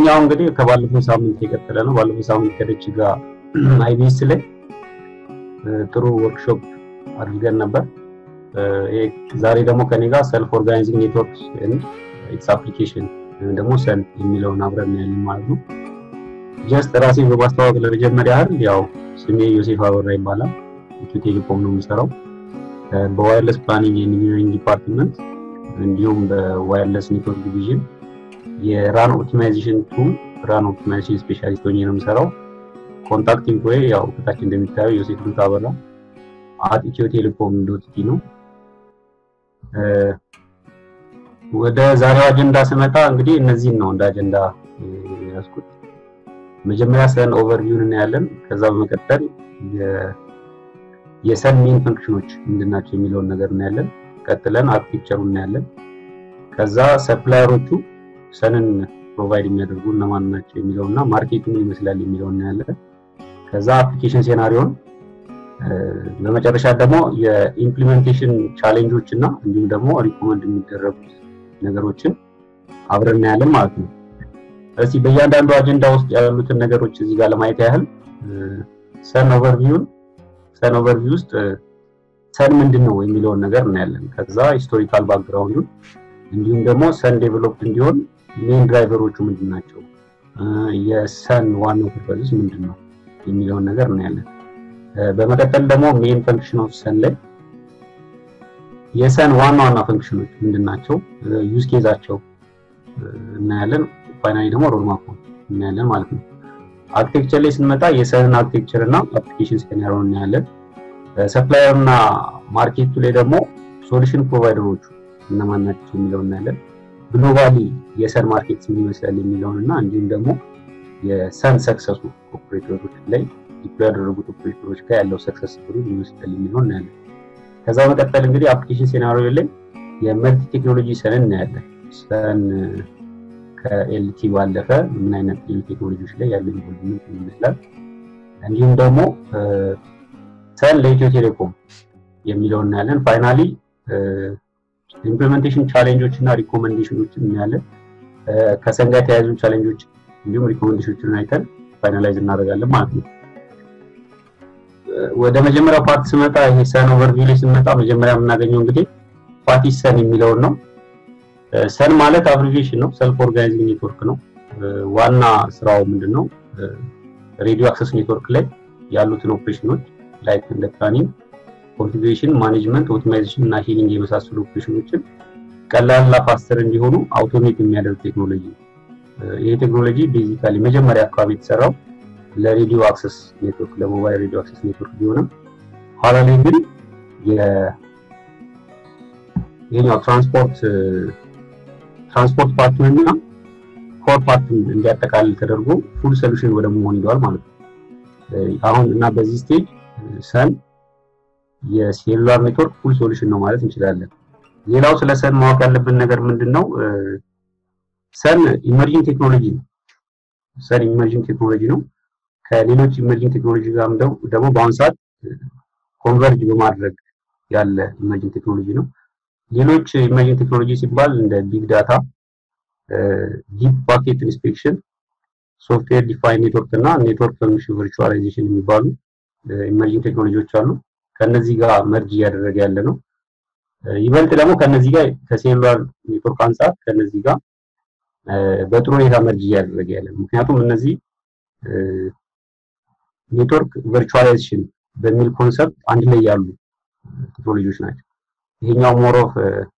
ይሄኛው እንግዲህ ከባለፈው ሳምንት የቀጠለ ነው። ባለፈው ሳምንት ከደች ጋር አይቢኤስ ላይ ጥሩ ወርክሾፕ አድርገን ነበር። ዛሬ ደግሞ ከኔ ጋር ሰልፍ ኦርጋናይዚንግ ኔትወርክ ኢትስ አፕሊኬሽን ወይም ደግሞ ሰን የሚለውን አብረን ያለን ማለት ነው። ጀስት ራሴን በማስተዋወቅ ለመጀመሪያ ያህል ያው ስሜ ዮሴፍ አበራ ይባላል። ኢትዮ ቴሌኮም ነው የሚሰራው በዋይርለስ ፕላኒንግ ኢንጂነሪንግ ዲፓርትመንት እንዲሁም በዋይርለስ ኔትወርክ ዲቪዥን የራን ኦፕቲማይዜሽን ቱ ራን ኦፕቲማይዜሽን ስፔሻሊስት ሆኜ ነው የምሰራው። ኮንታክት ኢንፎዬ ያው ከታች እንደሚታየው ዮሴፍ ዱት አበራ አት ኢትዮ ቴሌኮም ዶት ቲ ነው። ወደ ዛሬው አጀንዳ ስመጣ እንግዲህ እነዚህን ነው እንደ አጀንዳ ያዝኩት። መጀመሪያ ሰን ኦቨርቪውን እናያለን። ከዛ በመቀጠል የሰን ሜን ፈንክሽኖች ምንድናቸው የሚለውን ነገር እናያለን። ቀጥለን አርኪቴክቸሩ እናያለን። ከዛ ሰፕላየሮቹ ሰንን ፕሮቫይድ የሚያደርጉ እነማን ናቸው የሚለው እና ማርኬቱ ምን ይመስላል የሚለው እናያለን። ከዛ አፕሊኬሽን ሴናሪዮን፣ በመጨረሻ ደግሞ የኢምፕሊሜንቴሽን ቻሌንጆች እና እንዲሁም ደግሞ ሪኮመንድ የሚደረጉት ነገሮችን አብረን እናያለን ማለት ነው። እስቲ በእያንዳንዱ አጀንዳ ውስጥ ያሉትን ነገሮች እዚህ ጋር ለማየት ያህል ሰን ኦቨርቪውን ሰን ኦቨርቪው ውስጥ ሰን ምንድን ነው የሚለውን ነገር እናያለን። ከዛ ሂስቶሪካል ባክግራውንዱን እንዲሁም ደግሞ ሰን ዴቨሎፕድ እንዲሆን ሜን ድራይቨሮቹ ምንድን ናቸው፣ የሰን ዋናው ፐርፐዝስ ምንድን ነው የሚለውን ነገር እናያለን። በመቀጠል ደግሞ ሜን ፈንክሽን ኦፍ ሰን ላይ የሰን ዋና ዋና ፈንክሽኖች ምንድን ናቸው፣ ዩዝ ኬዛቸው እናያለን። ፋይናሊ ደግሞ ሮድማፕ እናያለን ማለት ነው። አርኪቴክቸር ላይ ስንመጣ የሰንን አርኪቴክቸር እና አፕሊኬሽን ስኬናሪዮ እናያለን። ሰፕላየር እና ማርኬቱ ላይ ደግሞ ሶሉሽን ፕሮቫይደሮቹ እነማን ናቸው የሚለው እናያለን። ግሎባሊ የሰን ማርኬት ምን ይመስላል የሚለውን እና እንዲሁም ደግሞ የሰን ሰክሰሱ ኦፕሬተሮች ላይ ዲፕሎይ ያደረጉት ኦፕሬተሮች ጋር ያለው ሰክሰስ ስቶሪ ምን ይመስላል የሚለውን እናያለን። ከዛ መቀጠል እንግዲህ አፕሊኬሽን ሴናሪዮ ላይ የመልቲ ቴክኖሎጂ ሰንን እናያለን። ሰን ከኤልቲ ባለፈ ምን አይነት ሌሎች ቴክኖሎጂዎች ላይ ያለው ኢንቮልቭመንት ይመስላል። እንዲሁም ደግሞ ሰን ለኢትዮ ቴሌኮም የሚለውን እናያለን። ፋይናሊ ኢምፕሊሜንቴሽን ቻሌንጆች እና ሪኮመንዴሽኖችን እናያለን። ከሰን ጋር የተያያዙ ቻሌንጆች እንዲሁም ሪኮመንዴሽኖችን አይተን ፋይናላይዝ እናደርጋለን ማለት ነው። ወደ መጀመሪያው ፓርት ስመጣ ይሄ ሰን ኦቨርቪው ላይ ስመጣ መጀመሪያ የምናገኘው እንግዲህ ፓርቲ ሰን የሚለውን ነው። ሰን ማለት አብሪቪዬሽን ነው፣ ሰልፍ ኦርጋናይዚንግ ኔትወርክ ነው። ዋና ስራው ምንድን ነው? ሬዲዮ አክሰስ ኔትወርክ ላይ ያሉትን ኦፕሬሽኖች ላይክ እንደ ፕላኒንግ፣ ኮንፊግሬሽን፣ ማኔጅመንት፣ ኦፕቲማይዜሽን እና ሂሊንግ የመሳሰሉ ኦፕሬሽኖችን ቀላልና ፋስተር እንዲሆኑ አውቶሜት የሚያደርግ ቴክኖሎጂ ነው። ይህ ቴክኖሎጂ ቤዚካሊ መጀመሪያ አካባቢ የተሰራው ለሬዲዮ አክሰስ ኔትወርክ ለሞባይል ሬዲዮ አክሰስ ኔትወርክ ቢሆንም ኋላ ላይ ግን ይሄኛው ትራንስፖርት ትራንስፖርት ፓርቱን እና ኮር ፓርቱን እንዲያጠቃልል ተደርጎ ፉል ሶሉሽን ወደ መሆን ሄደዋል ማለት ነው። አሁን እና በዚህ ስቴጅ ሰን የሴሉላር ኔትወርክ ፉል ሶሉሽን ነው ማለት እንችላለን። ሌላው ስለ ሰን ማወቅ ያለብን ነገር ምንድን ነው? ሰን ኢመርጂንግ ቴክኖሎጂ ነው። ሰን ኢመርጂንግ ቴክኖሎጂ ነው። ከሌሎች ኢመርጂንግ ቴክኖሎጂ ጋር ደግሞ በአሁኑ ሰዓት ኮንቨርጅ በማድረግ ያለ ኢመርጂንግ ቴክኖሎጂ ነው። ሌሎች ኢመርጂንግ ቴክኖሎጂ ሲባል እንደ ቢግ ዳታ፣ ዲፕ ፓኬት ኢንስፔክሽን፣ ሶፍትዌር ዲፋይን ኔትወርክ እና ኔትወርክ ፈንክሽን ቨርቹዋላይዜሽን የሚባሉ ኢመርጂንግ ቴክኖሎጂዎች አሉ። ከነዚህ ጋር መርጅ እያደረገ ያለ ነው። ይበልጥ ደግሞ ከነዚህ ጋር ከሴሉላር ኔትወርክ አንጻር ከነዚህ ጋር በጥሩ ሁኔታ መርጅ እያደረገ ያለ ነው። ምክንያቱም እነዚህ ኔትወርክ ቨርቹዋላይዜሽን በሚል ኮንሰፕት አንድ ላይ ያሉ ቴክኖሎጂዎች ናቸው። ይሄኛው ሞር ኦፍ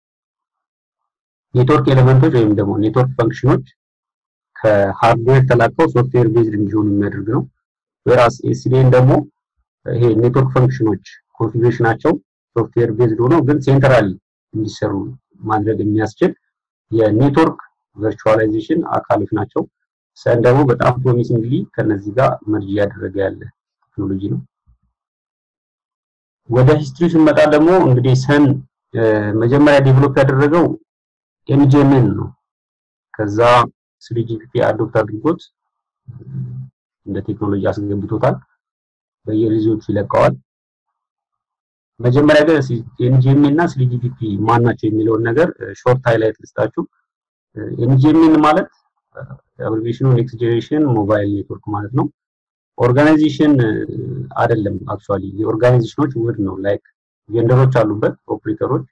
ኔትወርክ ኤሌመንቶች ወይም ደግሞ ኔትወርክ ፈንክሽኖች ከሃርድዌር ተላቀው ሶፍትዌር ቤዝድ እንዲሆኑ የሚያደርግ ነው። ወራስ ኤስዲኤን ደግሞ ይሄ ኔትወርክ ፈንክሽኖች ኮንፊግሬሽናቸው ሶፍትዌር ቤዝድ ሆኖ ግን ሴንትራሊ እንዲሰሩ ማድረግ የሚያስችል የኔትወርክ ቨርቹዋላይዜሽን አካሎች ናቸው። ሰን ደግሞ በጣም ፕሮሚሲንግሊ ከነዚህ ጋር መርጅ እያደረገ ያለ ቴክኖሎጂ ነው። ወደ ሂስትሪ ስንመጣ ደግሞ እንግዲህ ሰን መጀመሪያ ዴቨሎፕ ያደረገው ኤምጂኤምን ነው። ከዛ ስሪጂፒፒ አዶፕት አድርጎት እንደ ቴክኖሎጂ አስገብቶታል። በየሪዞቹ ይለቀዋል። መጀመሪያ ግን ኤምጂኤም እና ስሪጂፒፒ ማን ናቸው የሚለውን ነገር ሾርት ሃይላይት ልስጣችሁ። ኤምጂኤምን ማለት አብሪቬሽኑ ኔክስት ጄኔሬሽን ሞባይል ኔትወርክ ማለት ነው። ኦርጋናይዜሽን አይደለም አክቹዋሊ የኦርጋናይዜሽኖች ውህድ ነው። ላይክ ቬንደሮች አሉበት፣ ኦፕሬተሮች፣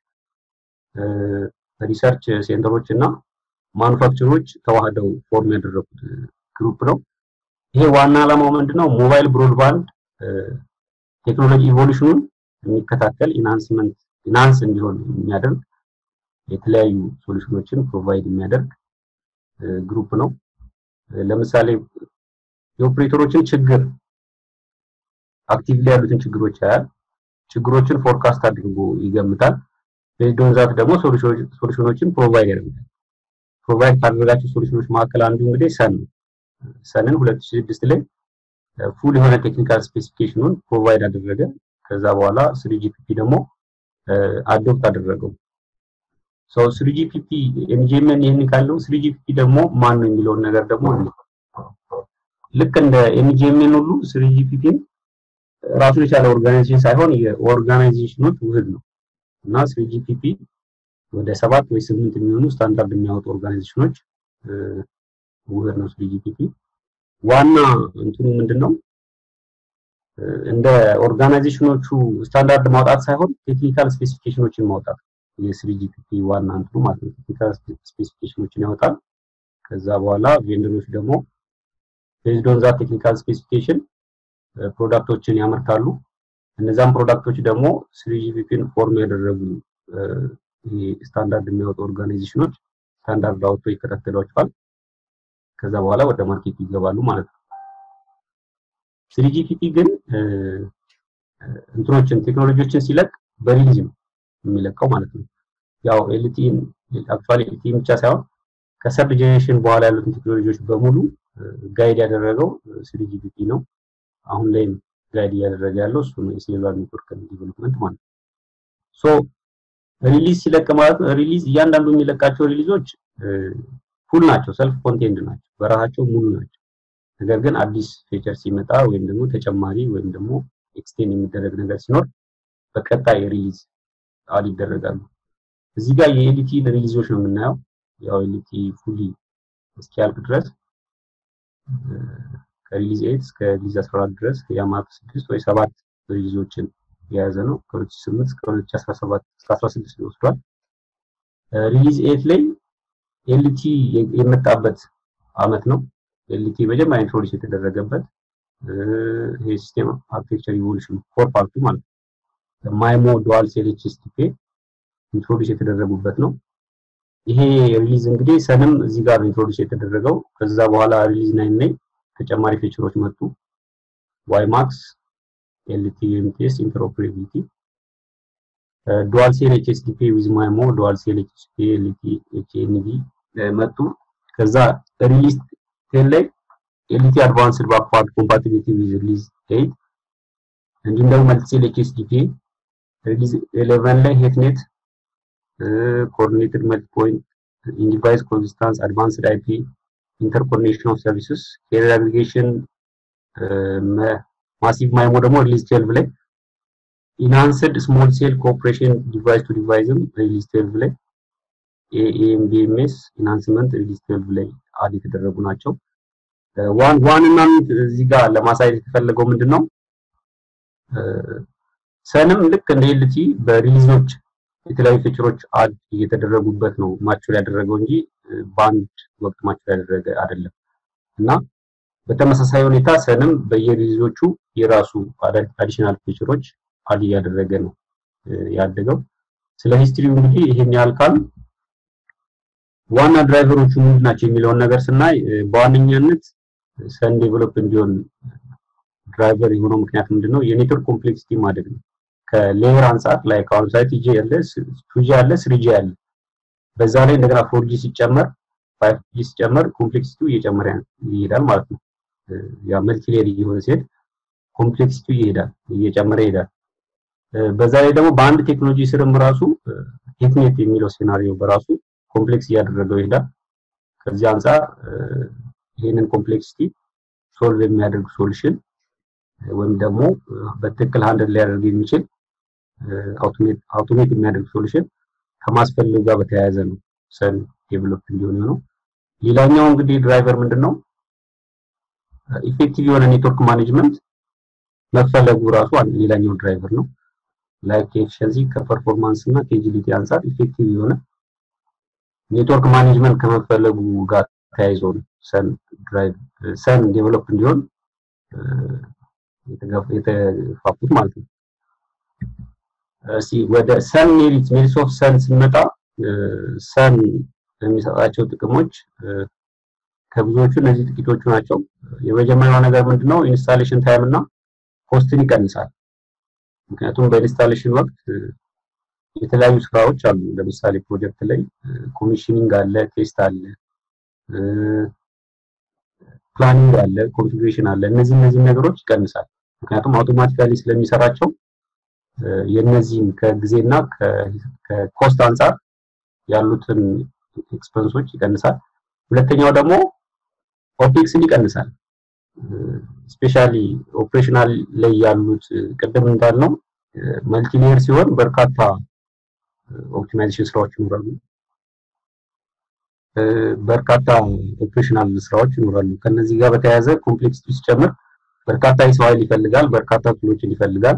ሪሰርች ሴንተሮች እና ማኑፋክቸሮች ተዋህደው ፎርም ያደረጉት ግሩፕ ነው። ይሄ ዋና ዓላማው ምንድነው? ሞባይል ብሮድባንድ ቴክኖሎጂ ኢቮሉሽኑን የሚከታተል ኢንሃንስመንት ኢንሃንስ እንዲሆን የሚያደርግ የተለያዩ ሶሉሽኖችን ፕሮቫይድ የሚያደርግ ግሩፕ ነው። ለምሳሌ የኦፕሬተሮችን ችግር አክቲቭሊ ያሉትን ችግሮች ያያል። ችግሮችን ፎርካስት አድርጎ ይገምታል። ቤዝድ ዛት ደግሞ ሶሉሽኖችን ፕሮቫይድ ያደርጋል። ፕሮቫይድ ካደረጋቸው ሶሉሽኖች መካከል አንዱ እንግዲህ ሰን ነው። ሰንን 2006 ላይ ፉል የሆነ ቴክኒካል ስፔሲፊኬሽኑን ፕሮቫይድ አደረገ። ከዛ በኋላ ስሪጂፒፒ ደግሞ አዶፕት አደረገው። ሶ ስሪጂፒፒ ኤንጂኤምን ይህን ካለው ስሪጂፒፒ ደግሞ ማን ነው የሚለውን ነገር ደግሞ ልክ እንደ ኤንጂኤምን ሁሉ ስሪጂፒፒን ራሱን የቻለ ኦርጋናይዜሽን ሳይሆን የኦርጋናይዜሽኖች ውህድ ነው እና ስሪጂፒፒ ወደ ሰባት ወይ ስምንት የሚሆኑ ስታንዳርድ የሚያወጡ ኦርጋናይዜሽኖች ውህድ ነው ስሪጂፒፒ። ዋና እንትኑ ምንድን ነው? እንደ ኦርጋናይዜሽኖቹ ስታንዳርድ ማውጣት ሳይሆን ቴክኒካል ስፔሲፊኬሽኖችን ማውጣት የስሪጂፒፒ ዋና እንትኑ ማለት ነው። ቴክኒካል ስፔሲፊኬሽኖችን ያወጣል። ከዛ በኋላ ቬንደሮች ደግሞ ቤዝድ ኦን ዛት ቴክኒካል ስፔሲፊኬሽን ፕሮዳክቶችን ያመርታሉ። እነዛም ፕሮዳክቶች ደግሞ ስሪጂፒፒን ፎርም ያደረጉ ስታንዳርድ የሚያወጡ ኦርጋናይዜሽኖች ስታንዳርድ አውጥቶ ይከታተሏቸዋል። ከዛ በኋላ ወደ ማርኬት ይገባሉ ማለት ነው። ስሪጂፒፒ ግን እንትኖችን ቴክኖሎጂዎችን ሲለቅ በሪሊዝ ነው የሚለቀው ማለት ነው። ያው ኤልቲን አክቹዋሊ ኤልቲን ብቻ ሳይሆን ከሰርድ ጄኔሬሽን በኋላ ያሉትን ቴክኖሎጂዎች በሙሉ ጋይድ ያደረገው ስሪጂፒፒ ነው። አሁን ላይም ጋይድ እያደረገ ያለው እሱ ነው፣ የሴሉላር ኔትወርክ ዲቨሎፕመንት ማለት ነው። ሶ ሪሊዝ ሲለቅ ማለት ነው ሪሊዝ እያንዳንዱ የሚለቃቸው ሪሊዞች ፉል ናቸው፣ ሰልፍ ኮንቴንድ ናቸው፣ በራሳቸው ሙሉ ናቸው። ነገር ግን አዲስ ፊቸር ሲመጣ ወይም ደግሞ ተጨማሪ ወይም ደግሞ ኤክስቴንድ የሚደረግ ነገር ሲኖር በቀጣይ ሪሊዝ አድ ይደረጋሉ። እዚህ ጋር የኤልቲ ሪሊዞች ነው የምናየው። ያው ኤልቲ ፉሊ እስኪያልቅ ድረስ ከሪሊዝ 8 እስከ ሪሊዝ 14 ድረስ የአማት 6 ወይ 7 ሪሊዞችን የያዘ ነው። ከ2008 እስከ 2017 እስከ 16 ይወስዷል። ሪሊዝ 8 ላይ ኤልቲ የመጣበት አመት ነው። ኤልቲ መጀመሪያ ኢንትሮዲውስ የተደረገበት ይሄ ሲስተም አርኪቴክቸር ኢቮሉሽን ፎር ፓርቱ ማለት ነው። ማይሞ ዱዋል ሴል ኤችኤስቲፒ ኢንትሮዲውስ የተደረጉበት ነው። ይሄ ሪሊዝ እንግዲህ ሰንም እዚህ ጋር ኢንትሮዲውስ የተደረገው ከዛ በኋላ ሪሊዝ ናይን ላይ ተጨማሪ ፊቸሮች መጡ። ዋይ ማክስ፣ ኤልቲ ኤምቲኤስ፣ ኢንተርኦፕሬቢሊቲ፣ ዱዋል ሴል ኤችኤስቲፒ ዊዝ ማይሞ፣ ዱዋል ሴል ኤችኤስቲፒ፣ ኤልቲ ኤችኤንቪ መጡ። ከዛ ሪሊዝ ቴን ላይ ኤልቲ አድቫንስድ ባክዋርድ ኮምፓቲቢሊቲ ዊዝ ሪሊዝ ኤይት እንዲሁም ደግሞ መልቲሴል ኤችኤስቲፒ ሪሊዝ 11 ላይ ሄትኔት ኮኦርዲኔትድ መልቲ ፖይንት ኢንዲቫይስ ኮንሲስታንስ አድቫንስድ አይፒ ኢንተርኮኔክሽን ኦፍ ሰርቪስስ ኬሪየር አግሪጌሽን ማሲቭ ማይሞ ደግሞ ሪሊዝ 12 ላይ ኢንሃንስድ ስሞል ሴል ኮኦፕሬሽን ዲቫይስ ቱ ዲቫይስም ሪሊዝ 12 ላይ ኤኤምቢኤምኤስ ኢንሃንስመንት ሪሊዝ 12 ላይ አድ የተደረጉ ናቸው። ዋን ዋን እና እዚህ ጋር ለማሳየት የተፈለገው ምንድን ነው? ሰንም ልክ እንደ ኤልቲ በሪሊዞች የተለያዩ ፊቸሮች አድ እየተደረጉበት ነው ማቹር ያደረገው እንጂ በአንድ ወቅት ማቹር ያደረገ አይደለም እና በተመሳሳይ ሁኔታ ሰንም በየሪሊዞቹ የራሱ አዲሽናል ፊቸሮች አድ እያደረገ ነው ያደገው። ስለ ሂስትሪው እንግዲህ ይሄን ያህል ካል ዋና ድራይቨሮቹ ምንድን ናቸው የሚለውን ነገር ስናይ በዋነኛነት ሰን ዴቨሎፕ እንዲሆን ድራይቨር የሆነው ምክንያት ምንድነው? የኔትወርክ ኮምፕሌክሲቲ ማደግ ነው። ከሌየር አንጻር ላይ ከአሁን ሳይት ጂ ያለ ቱጂ ያለ ስሪጂ ያለ በዛ ላይ እንደገና ፎርጂ ሲጨመር ፋይቭ ጂ ሲጨመር ኮምፕሌክሲቲው እየጨመረ ይሄዳል ማለት ነው። ያ መልቲ ሌየር እየሆነ ሲሄድ ኮምፕሌክሲቲው ይሄዳል እየጨመረ ይሄዳል። በዛ ላይ ደግሞ በአንድ ቴክኖሎጂ ስርም ራሱ ቴክኔት የሚለው ሴናሪዮ በራሱ ኮምፕሌክስ እያደረገው ይሄዳል። ከዚህ አንጻር ይህንን ኮምፕሌክሲቲ ሶልቭ የሚያደርግ ሶሉሽን ወይም ደግሞ በትክክል ሃንድል ሊያደርግ የሚችል አውቶሜት የሚያደርግ ሶሉሽን ከማስፈለጉ ጋር በተያያዘ ነው ሰን ዴቨሎፕ እንዲሆን ነው። ሌላኛው እንግዲህ ድራይቨር ምንድን ነው? ኢፌክቲቭ የሆነ ኔትወርክ ማኔጅመንት መፈለጉ ራሱ አንድ ሌላኛው ድራይቨር ነው። ላይክ ከኤፊሽንሲ ከፐርፎርማንስ እና ከኤጂሊቲ አንጻር ኢፌክቲቭ የሆነ ኔትወርክ ማኔጅመንት ከመፈለጉ ጋር ተያይዞ ነው ሰን ድራይቭ ሰን ዴቨሎፕ እንዲሆን የተፋፉት ማለት ነው። እስቲ ወደ ሰን ሜሪት ሜሪትስ ኦፍ ሰን ስንመጣ ሰን የሚሰጣቸው ጥቅሞች ከብዙዎቹ እነዚህ ጥቂቶቹ ናቸው። የመጀመሪያው ነገር ምንድነው? ኢንስታሌሽን ታይም እና ኮስትን ይቀንሳል። ምክንያቱም በኢንስታሌሽን ወቅት የተለያዩ ስራዎች አሉ። ለምሳሌ ፕሮጀክት ላይ ኮሚሽኒንግ አለ፣ ቴስት አለ፣ ፕላኒንግ አለ፣ ኮንፊግሬሽን አለ። እነዚህ እነዚህ ነገሮች ይቀንሳል። ምክንያቱም አውቶማቲካሊ ስለሚሰራቸው የነዚህን ከጊዜና ከኮስት አንጻር ያሉትን ኤክስፐንሶች ይቀንሳል። ሁለተኛው ደግሞ ኦፔክስን ይቀንሳል። ስፔሻሊ ኦፕሬሽናል ላይ ያሉት ቅድም እንዳልነው መልቲሌየር ሲሆን በርካታ ኦፕቲማይዜሽን ስራዎች ይኖራሉ። በርካታ ኦፕሬሽናል ስራዎች ይኖራሉ። ከነዚህ ጋር በተያያዘ ኮምፕሌክሲቲ ሲጨምር በርካታ የሰው ኃይል ይፈልጋል፣ በርካታ ቱሎችን ይፈልጋል፣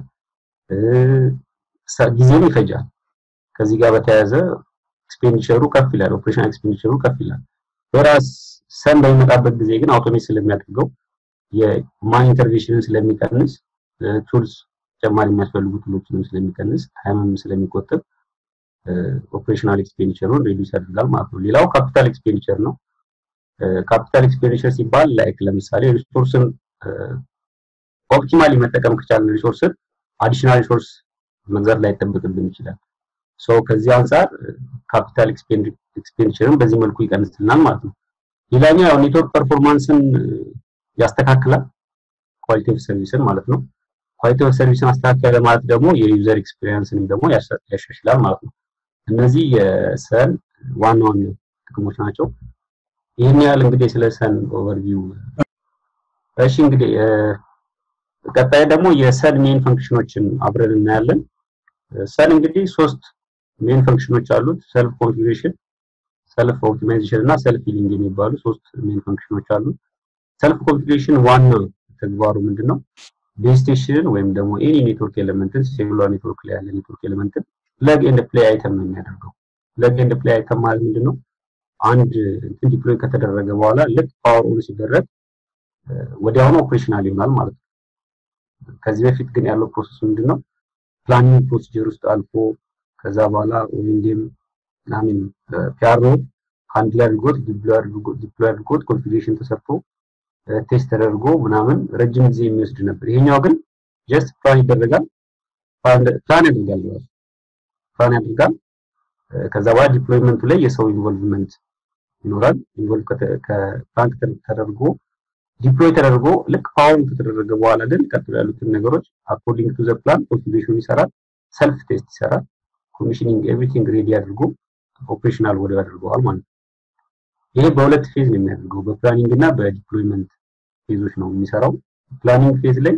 ጊዜም ይፈጃል። ከዚህ ጋር በተያያዘ ኤክስፔንዲቸሩ ከፍ ይላል፣ ኦፕሬሽናል ኤክስፔንዲቸሩ ከፍ ይላል። በራስ ሰን በሚመጣበት ጊዜ ግን አውቶሜት ስለሚያደርገው የማን ኢንተርቬንሽንን ስለሚቀንስ ቱልስ ተጨማሪ የሚያስፈልጉ ቱሎችንም ስለሚቀንስ ታይምም ስለሚቆጥብ ኦፕሬሽናል ኤክስፔንዲቸሩን ሬዲዩስ ያደርጋል ማለት ነው። ሌላው ካፒታል ኤክስፔንዲቸር ነው። ካፒታል ኤክስፔንዲቸር ሲባል ላይክ ለምሳሌ ሪሶርስን ኦፕቲማሊ መጠቀም ከቻለን ሪሶርስን አዲሽናል ሪሶርስ መግዛት ላይ ይጠበቅብን ይችላል። ሶ ከዚህ አንጻር ካፒታል ኤክስፔንዲቸርን በዚህ መልኩ ይቀንስልናል ማለት ነው። ሌላኛው ያው ኔትወርክ ፐርፎርማንስን ያስተካክላል፣ ኳሊቲ ኦፍ ሰርቪስን ማለት ነው። ኳሊቲ ኦፍ ሰርቪስን አስተካከለ ማለት ደግሞ የዩዘር ኤክስፒሪየንስንም ደግሞ ያሻሽላል ማለት ነው። እነዚህ የሰን ዋና ዋና ጥቅሞች ናቸው። ይህን ያህል እንግዲህ ስለ ሰን ኦቨርቪው። እሺ እንግዲህ ቀጣይ ደግሞ የሰን ሜን ፈንክሽኖችን አብረን እናያለን። ሰን እንግዲህ ሶስት ሜን ፈንክሽኖች አሉት። ሰልፍ ኮንፊግሬሽን፣ ሰልፍ ኦፕቲማይዜሽን እና ሰልፍ ሂሊንግ የሚባሉ ሶስት ሜን ፈንክሽኖች አሉት። ሰልፍ ኮንፊግሬሽን ዋና ተግባሩ ምንድን ነው? ቤዝ ስቴሽንን ወይም ደግሞ ኤኒ ኔትወርክ ኤሌመንትን ሴሉላር ኔትወርክ ላይ ያለ ኔትወርክ ኤሌመንትን ፕለግ ኤንድ ፕሌይ አይተም ነው የሚያደርገው። ፕለግ ኤንድ ፕሌይ አይተም ማለት ምንድን ነው? አንድ እንትን ዲፕሎይ ከተደረገ በኋላ ልክ ፓወር ኦን ሲደረግ ወዲያውኑ ኦፕሬሽናል ይሆናል ማለት ነው። ከዚህ በፊት ግን ያለው ፕሮሰስ ምንድን ነው? ፕላኒንግ ፕሮሲጀር ውስጥ አልፎ ከዛ በኋላ ኦኤንዲኤም ምናምን ፒያሮ አንድ ላይ አድርጎት ዲፕሎይ አድርጎት ኮንፊግሬሽን ተሰርቶ ቴስት ተደርጎ ምናምን ረጅም ጊዜ የሚወስድ ነበር። ይሄኛው ግን ጀስት ፕላን ይደረጋል፣ ፕላን ያደርጋል ራሱ ፕላን ያደርጋል። ከዛ በኋላ ዲፕሎይመንቱ ላይ የሰው ኢንቮልቭመንት ይኖራል። ኢንቮልቭ ከፕላን ተደርጎ ዲፕሎይ ተደርጎ ልክ ፓወር ከተደረገ በኋላ ግን ቀጥሎ ያሉትን ነገሮች አኮርዲንግ ቱ ዘ ፕላን ኮንፊግሬሽኑ ይሰራል፣ ሰልፍ ቴስት ይሰራል፣ ኮሚሽኒንግ ኤቭሪቲንግ ሬዲ አድርጎ ኦፕሬሽናል ወደ ያደርገዋል ማለት ነው። ይሄ በሁለት ፌዝ ነው የሚያደርገው፣ በፕላኒንግ እና በዲፕሎይመንት ፌዞች ነው የሚሰራው። ፕላኒንግ ፌዝ ላይ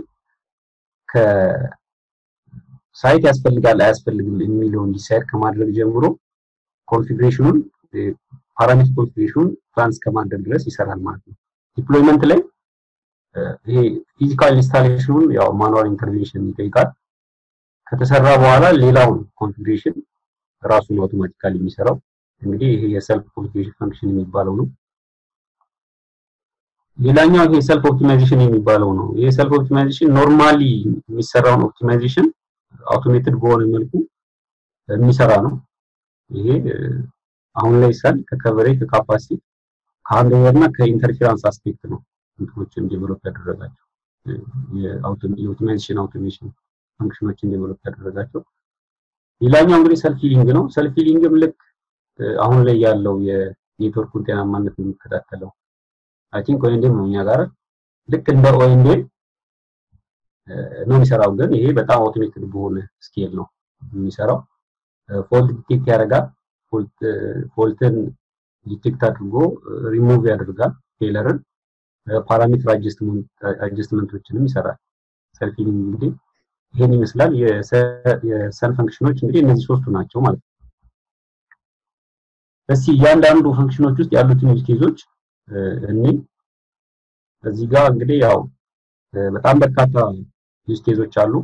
ከሳይት ያስፈልጋል አያስፈልግም የሚለውን ዲሳይድ ከማድረግ ጀምሮ ኮንፊግሬሽኑን ፓራሜትር ኮንፊግሬሽኑን ፕላን እስከማድረግ ድረስ ይሰራል ማለት ነው። ዲፕሎይመንት ላይ ይሄ ፊዚካል ኢንስታሌሽኑን ያው ማኑዋል ኢንተርቬንሽን ይጠይቃል። ከተሰራ በኋላ ሌላውን ኮንፊግሬሽን ራሱን አውቶማቲካሊ የሚሰራው እንግዲህ ይሄ የሰልፍ ኮንፊግሬሽን ፈንክሽን የሚባለው ነው። ሌላኛው ይሄ ሰልፍ ኦፕቲማይዜሽን የሚባለው ነው። ይሄ ሰልፍ ኦፕቲማይዜሽን ኖርማሊ የሚሰራውን ኦፕቲማይዜሽን አውቶሜትድ በሆነ መልኩ የሚሰራ ነው። ይሄ አሁን ላይ ሰል ከከቨሬጅ ከካፓሲቲ ከሃንድኦቨር እና ከኢንተርፌራንስ አስፔክት ነው እንትኖችን ዴቨሎፕ ያደረጋቸው የኦፕቲማይዜሽን አውቶሜሽን ፈንክሽኖችን ዴቨሎፕ ያደረጋቸው። ሌላኛው እንግዲህ ሰልፍ ሂሊንግ ነው። ሰልፍ ሂሊንግም ልክ አሁን ላይ ያለው የኔትወርኩን ጤናማነት የሚከታተለው አይ ቲንክ ኦኤንዲኤም ነው እኛ ጋር ልክ እንደ ኦኤንዲኤም ነው የሚሰራው። ግን ይሄ በጣም አውቶሜትድ በሆነ ስኬል ነው የሚሰራው። ፎልት ዲቴክት ያደርጋል። ፎልትን ዲቴክት አድርጎ ሪሙቭ ያደርጋል ፌለርን ፓራሜትር አጀስትመንቶችንም ይሰራል። ሰልፍ ሂሊንግ እንግዲህ ይሄን ይመስላል። የሰን ፈንክሽኖች እንግዲህ እነዚህ ሶስቱ ናቸው ማለት ነው። እስቲ እያንዳንዱ ፈንክሽኖች ውስጥ ያሉትን ዩዝ ኬዞች እኔ እዚህ ጋር እንግዲህ ያው በጣም በርካታ ዩዝ ኬዞች አሉ።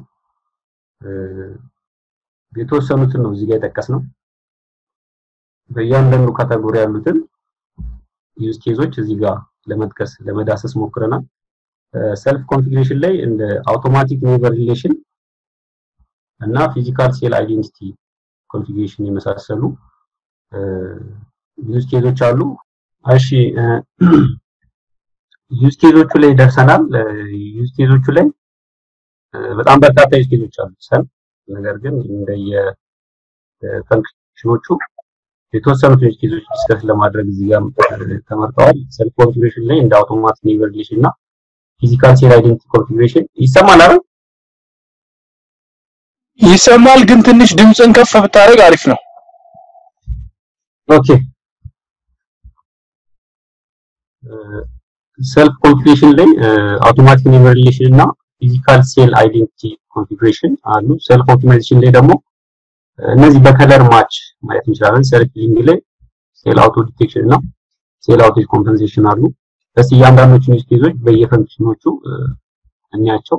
የተወሰኑትን ነው እዚህ ጋር የጠቀስነው። በእያንዳንዱ ካታጎሪ ያሉትን ዩዝ ኬዞች እዚህ ጋር ለመጥቀስ ለመዳሰስ ሞክረናል። ሰልፍ ኮንፊግሬሽን ላይ እንደ አውቶማቲክ ኔበር ሪሌሽን እና ፊዚካል ሴል አይዴንቲቲ ኮንፊግሬሽን የመሳሰሉ ዩዝ ኬዞች አሉ። እሺ ዩዝ ኬዞቹ ላይ ደርሰናል። ዩዝ ኬዞቹ ላይ በጣም በርካታ ዩዝ ኬዞች አሉ ሰልፍ ነገር ግን እንደየ ፈንክሽኖቹ የተወሰኑት ዩዝ ኬዞች ዲስከስ ለማድረግ እዚህ ጋር ተመርጠዋል። ሰልፍ ኮንፊግሬሽን ላይ እንደ አውቶማቲክ ኔበር ሪሌሽን እና ፊዚካል ሴል አይዴንቲቲ ኮንፊግሬሽን ይሰማል አይደል? ይሰማል፣ ግን ትንሽ ድምፅን ከፍ ብታደርግ አሪፍ ነው። ኦኬ ሰልፍ ኮንፊግሬሽን ላይ አውቶማቲክ ኔበር ሪሌሽን እና ፊዚካል ሴል አይዴንቲቲ ኮንፊግሬሽን አሉ። ሰልፍ ኦፕቲማይዜሽን ላይ ደግሞ እነዚህ በከለር ማች ማየት እንችላለን። ሰልፍ ሊንክ ላይ ሴል አውቶ ዲቴክሽን እና ሴል አውቴጅ ኮምፐንሴሽን አሉ። እስቲ እያንዳንዶቹን ዩዝ ኬዞች በየፈንክሽኖቹ እንያቸው።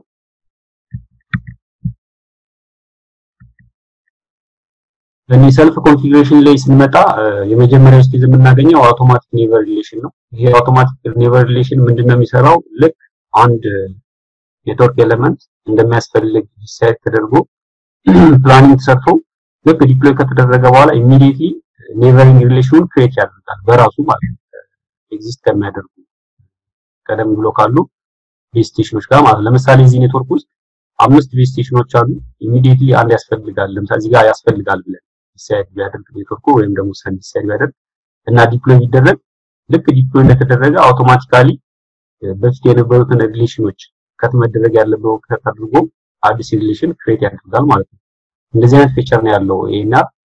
እኔ ሰልፍ ኮንፊግሬሽን ላይ ስንመጣ የመጀመሪያ ዩዝ ኬዝ የምናገኘው አውቶማቲክ ኔበር ሪሌሽን ነው። ይሄ አውቶማቲክ ኔበር ሪሌሽን ምንድነው የሚሰራው? ልክ አንድ ኔትወርክ ኤሌመንት እንደሚያስፈልግ ዲሳይድ ተደርጎ ፕላኒንግ ተሰርቶ ልክ ዲፕሎይ ከተደረገ በኋላ ኢሚዲየትሊ ኔቨሪንግ ሪሌሽኑን ክሬት ያደርጋል በራሱ ማለት ነው። ኤግዚስት ከሚያደርጉ ቀደም ብሎ ካሉ ቤዝ ስቴሽኖች ጋር ማለት ለምሳሌ እዚህ ኔትወርክ ውስጥ አምስት ቤዝ ስቴሽኖች አሉ። ኢሚዲየትሊ አንድ ያስፈልጋል። ለምሳሌ እዚህ ጋር ያስፈልጋል ብለን ዲሳይድ ቢያደርግ ኔትወርኩ ወይም ደግሞ ሰን ዲሳይድ ቢያደርግ እና ዲፕሎይ ቢደረግ ልክ ዲፕሎይ እንደተደረገ አውቶማቲካሊ በፊት የነበሩትን ሪሌሽኖች ከት መደረግ ያለበት ከት አድርጎ አዲስ ሪሌሽን ክሬት ያደርጋል ማለት ነው። እንደዚህ አይነት ፊቸር ነው ያለው ይሄና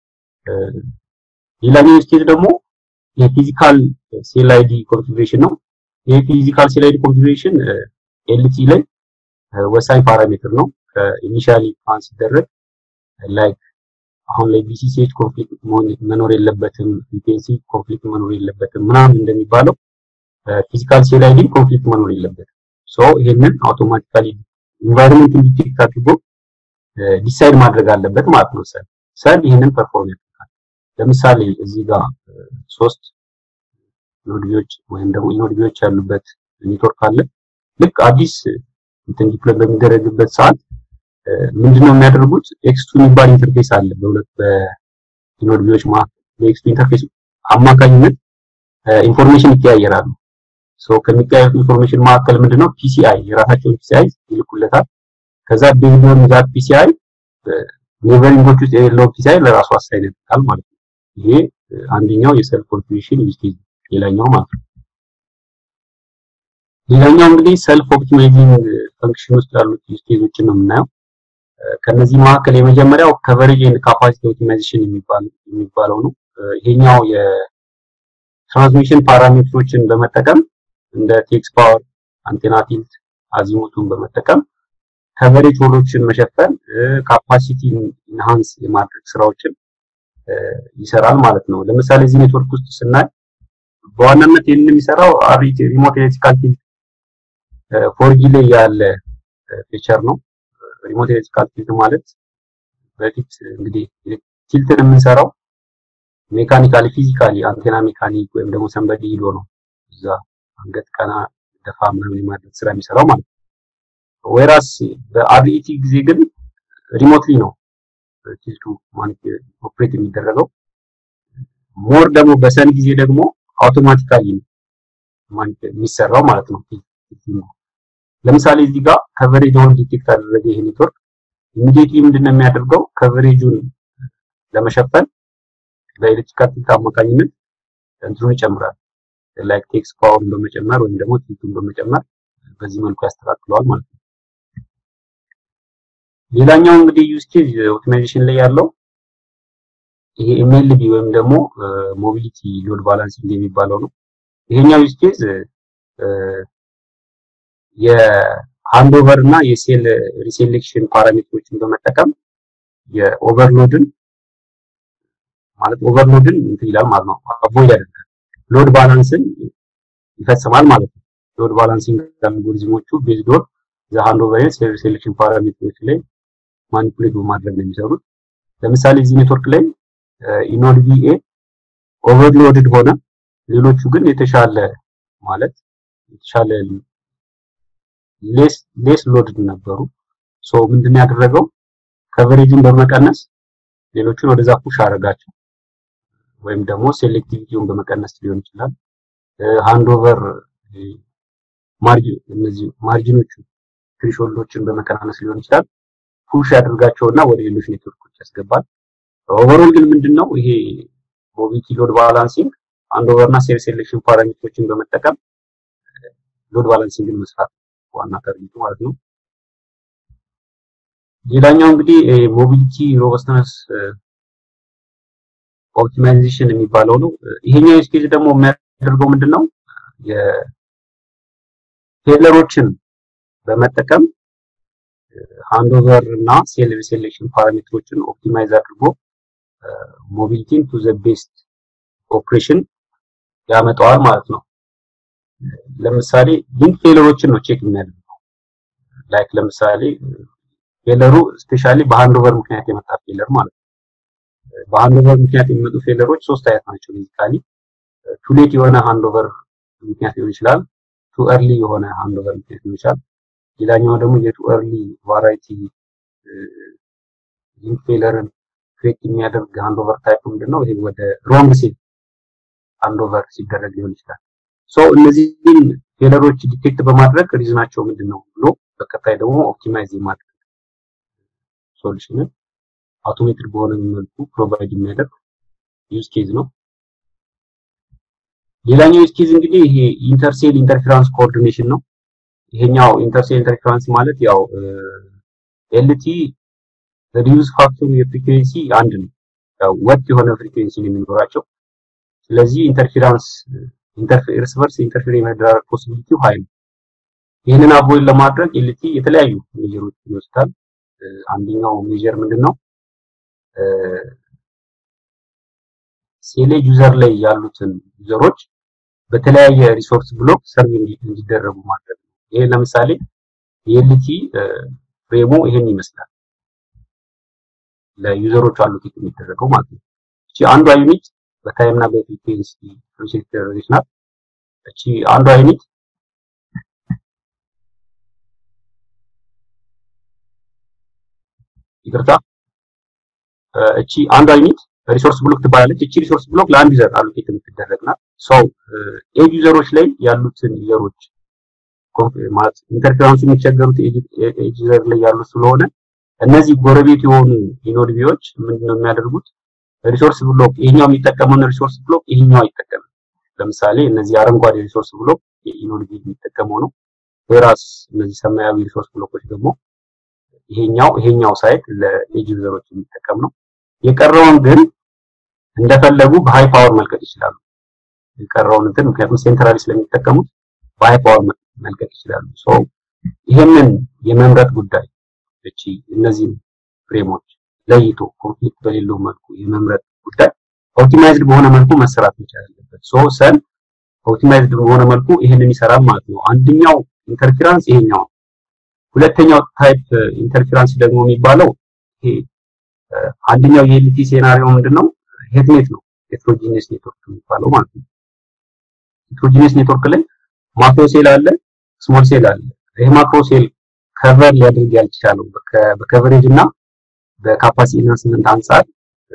ሌላኛው ዩዝ ኬዝ ደግሞ የፊዚካል ሴል አይዲ ኮንፊግሬሽን ነው። ይሄ ፊዚካል ሴል አይዲ ኮንፊግሬሽን ኤልቲ ላይ ወሳኝ ፓራሜትር ነው። ከኢኒሻሊ ፕላን ሲደረግ ላይክ አሁን ላይ ቢሲሲኤች ኮንፍሊክት መኖር የለበትም፣ ፍሪኩዌንሲ ኮንፍሊክት መኖር የለበትም ምናምን እንደሚባለው ፊዚካል ሴል አይዲ ኮንፍሊክት መኖር የለበትም። ሶ ይሄንን አውቶማቲካሊ ኢንቫይሮንመንት ዲቴክት አድርጎ ዲሳይድ ማድረግ አለበት ማለት ነው። ሰል ሰል ይህንን ፐርፎርም ያደርጋል። ለምሳሌ እዚህ ጋር ሶስት ኖድቢዎች ወይም ደግሞ ኢኖድቢዎች ያሉበት ኔትወርክ አለ። ልክ አዲስ እንትን ዲፕሎይ በሚደረግበት ሰዓት ምንድነው የሚያደርጉት? ኤክስቱ የሚባል ኢንተርፌስ አለ በሁለት በኢኖድቢዎች መካከል። በኤክስቱ ኢንተርፌስ አማካኝነት ኢንፎርሜሽን ይቀያየራሉ። ሶ ከሚቀያየሩት ኢንፎርሜሽን መካከል ምንድነው ፒሲአይ የራሳቸውን ፒሲአይ ይልኩለታል። ከዛ ቤዝድ ኦን ዛት ፒሲአይ ኔቨሪንጎች ውስጥ የሌለው ፒሲአይ ለራሱ አሳይን ያደርጋል ማለት ነው። ይሄ አንደኛው የሰልፍ ኮንፊግሬሽን ዩዝ ኬዝ ሌላኛው ማለት ነው። ሌላኛው እንግዲህ ሰልፍ ኦፕቲማይዚንግ ፈንክሽን ውስጥ ያሉት ዩዝ ኬዞችን ነው የምናየው። ከነዚህ መካከል የመጀመሪያው ከቨሬጅ ኤንድ ካፓሲቲ ኦፕቲማይዜሽን የሚባለው ነው። ይሄኛው የትራንስሚሽን ፓራሜትሮችን በመጠቀም እንደ ቴክስ ፓወር፣ አንቴና ቲልት፣ አዚሙቱን በመጠቀም ከቨሬጅ ሆሎችን መሸፈን ካፓሲቲ ኢንሃንስ የማድረግ ስራዎችን ይሰራል ማለት ነው። ለምሳሌ እዚህ ኔትወርክ ውስጥ ስናይ በዋናነት ይህንን የሚሰራው ሪሞት ኤሌክትሪካል ቲልት ፎርጂ ላይ ያለ ፊቸር ነው። ሪሞት ኤሌክትሪካል ቲልት ማለት በፊት እንግዲህ ቲልትን የምንሰራው ሜካኒካሊ ፊዚካሊ አንቴና ሜካኒክ ወይም ደግሞ ሰንበዲ ሂዶ ነው እዛ አንገት ቀና ደፋ ምናምን የማድረግ ስራ የሚሰራው ማለት ነው። ወይራስ በአርኢቲ ጊዜ ግን ሪሞትሊ ነው ቲልቱ ኦፕሬት የሚደረገው። ሞር ደግሞ በሰን ጊዜ ደግሞ አውቶማቲካሊ ነው የሚሰራው ማለት ነው። ለምሳሌ እዚህ ጋር ከቨሬጅ አሁን ዲቴክት አደረገ ይሄ ኔትወርክ ኢሚዲየትሊ ምንድነው የሚያደርገው ከቨሬጁን ለመሸፈን በኤሌክትሪካል ቲልት አማካኝነት እንትኑን ይጨምራል። ላይክ ቴክስ ፓወርን በመጨመር ወይም ደግሞ ቲልቱን በመጨመር በዚህ መልኩ ያስተካክለዋል ማለት ነው። ሌላኛው እንግዲህ ዩዝ ኬዝ ኦፕቲማይዜሽን ላይ ያለው ይሄ ኤምኤልቢ ወይም ደግሞ ሞቢሊቲ ሎድ ባላንሲንግ የሚባለው ነው። ይሄኛው ዩዝ ኬዝ የሃንዶቨር እና የሴል ሪሴሌክሽን ፓራሜትሮችን በመጠቀም የኦቨርሎድን ማለት ኦቨርሎድን እንትን ይላል ማለት ነው፣ አቮይድ ያደርጋል። ሎድ ባላንስን ይፈጽማል ማለት ነው። ሎድ ባላንሲንግ አልጎሪዝሞቹ ቤዝድ ኦን ዘ ሃንድ ኦቨር ኤንድ ሴሌክሽን ፓራሜትሮች ላይ ማኒፑሌት በማድረግ ነው የሚሰሩት። ለምሳሌ እዚህ ኔትወርክ ላይ ኢኖድ ቪኤ ኦቨርሎድድ ሆነ፣ ሌሎቹ ግን የተሻለ ማለት የተሻለ ሌስ ሌስ ሎድድ ነበሩ። ሶ ምንድን ያደረገው ከቨሬጅን በመቀነስ ሌሎቹን ወደዛ ፑሽ አደረጋቸው፣ ወይም ደግሞ ሴሌክቲቪቲውን በመቀነስ ሊሆን ይችላል። ሃንድ ኦቨር ማርጂን እነዚህ ማርጂኖቹ ትሪሾልዶችን በመቀናነስ ሊሆን ይችላል። ፑሽ ያደርጋቸውና ወደ ሌሎች ኔትወርኮች ያስገባል። ኦቨርኦል ግን ምንድነው ይሄ ሞቢሊቲ ሎድ ባላንሲንግ ሃንድ ኦቨር እና ሴል ሴሌክሽን ፓራሜትሮችን በመጠቀም ሎድ ባላንሲንግን መስራት ዋና ታርጌቱ ማለት ነው። ሌላኛው እንግዲህ ሞቢሊቲ ሮበስትነስ ኦፕቲማይዜሽን የሚባለው ነው። ይሄኛው ዩዝ ኬዝ ደግሞ የሚያደርገው ምንድነው የቴለሮችን በመጠቀም ሃንድ ኦቨር እና ሴል ሴሌክሽን ፓራሜትሮችን ኦፕቲማይዝ አድርጎ ሞቢሊቲን ቱ ዘ ቤስት ኦፕሬሽን ያመጣዋል ማለት ነው። ለምሳሌ ሊንክ ፌለሮችን ነው ቼክ የሚያደርገው። ላይክ ለምሳሌ ፌለሩ ስፔሻሊ በሃንድ ኦቨር ምክንያት የመጣ ፌለር ማለት ነው። በሃንድ ኦቨር ምክንያት የሚመጡ ፌለሮች ሶስት አይነት ናቸው። ቤዚካሊ ቱ ሌት የሆነ ሃንድ ኦቨር ምክንያት ሊሆን ይችላል። ቱ ኤርሊ የሆነ ሃንድ ኦቨር ምክንያት ሊሆን ይችላል። ሌላኛው ደግሞ የቱ ኤርሊ ቫራይቲ ሊንክ ፌለርን ክሬት የሚያደርግ ሃንድ ኦቨር ታይፕ ምንድነው? ይሄ ወደ ሮንግ ሴል ሃንድ ኦቨር ሲደረግ ሊሆን ይችላል። ሶ እነዚህን ፌለሮች ዲቴክት በማድረግ ሪዝናቸው ምንድነው ብሎ በቀጣይ ደግሞ ኦፕቲማይዝ የማድረግ ሶሉሽንን አውቶሜትድ በሆነ መልኩ ፕሮቫይድ የሚያደርግ ዩዝ ኬዝ ነው። ሌላኛው ዩዝ ኬዝ እንግዲህ ይሄ ኢንተርሴል ኢንተርፌራንስ ኮኦርዲኔሽን ነው። ይሄኛው ኢንተርሴል ኢንተርፌራንስ ማለት ያው ኤልቲ ሪዩዝ ፋክተሩ የፍሪኩዌንሲ አንድ ነው። ያው ወጥ የሆነ ፍሪኩዌንሲ ነው የሚኖራቸው። ስለዚህ ኢንተርፌራንስ ኢንተርፌርስ በርስ ኢንተርፌር የመደራረግ ፖሲቢሊቲው ሃይ ነው። ይህንን አቮይድ ለማድረግ ኤልቲ የተለያዩ ሜጀሮች ይወስዳል። አንደኛው ሜጀር ምንድነው? ሴሌ ዩዘር ላይ ያሉትን ዩዘሮች በተለያየ ሪሶርስ ብሎክ ሰርቭ እንዲደረጉ ማድረግ ነው። ይሄ ለምሳሌ የኤልቲ ፍሬሙ ይሄን ይመስላል። ለዩዘሮቹ አሎኬት የሚደረገው ማለት ነው። እቺ አንዷ ዩኒት በታይም እና በፍሪኩዌንሲ ፕሮሴስ ተደረገች ናት። እቺ አንዷ ዩኒት ይቅርታ፣ እቺ አንዷ ዩኒት ሪሶርስ ብሎክ ትባላለች። እቺ ሪሶርስ ብሎክ ለአንድ ዩዘር አሎኬት የምትደረግ ናት። ሰው ኤጅ ዩዘሮች ላይ ያሉትን ዩዘሮች ማለት ኢንተርፌራንሱ የሚቸገሩት ኤጅ ዩዘር ላይ ያሉት ስለሆነ እነዚህ ጎረቤት የሆኑ ኢኖድቢዎች ምንድነው የሚያደርጉት? ሪሶርስ ብሎክ ይሄኛው የሚጠቀመውን ሪሶርስ ብሎክ ይሄኛው አይጠቀምም። ለምሳሌ እነዚህ አረንጓዴ ሪሶርስ ብሎክ የኢኖድቢ የሚጠቀመው ነው። ወይራስ እነዚህ ሰማያዊ ሪሶርስ ብሎኮች ደግሞ ይሄኛው ይሄኛው ሳይት ለኤጅ ዩዘሮች የሚጠቀም ነው። የቀረውን ግን እንደፈለጉ በሃይ ፓወር መልቀቅ ይችላሉ። የቀረውን እንትን ምክንያቱም ሴንትራሊ ስለሚጠቀሙት በሃይ ፓወር መልቀቅ ይችላሉ። ሶ ይሄንን የመምረጥ ጉዳይ እቺ እነዚህ ፍሬሞች ለይቶ ኮንፍሊክት በሌለው መልኩ የመምረጥ ጉዳይ ኦፕቲማይዝድ በሆነ መልኩ መሰራት መቻል አለበት። ሶ ሰን ኦፕቲማይዝድ በሆነ መልኩ ይሄንን ይሰራል ማለት ነው። አንደኛው ኢንተርፌራንስ ይሄኛው፣ ሁለተኛው ታይፕ ኢንተርፌራንስ ደግሞ የሚባለው ይሄ አንደኛው የኤልቲ ሴናሪዮ ምንድነው? ሄትኔት ነው። ሄትሮጂኒየስ ኔትወርክ የሚባለው ማለት ነው። ሄትሮጂኒየስ ኔትወርክ ላይ ማክሮ ሴል አለ፣ ስሞል ሴል አለ። ይሄ ማክሮ ሴል ከቨር ሊያደርግ ያልቻለው በከቨሬጅ እና በካፓሲቲ ኢንሃንስመንት አንጻር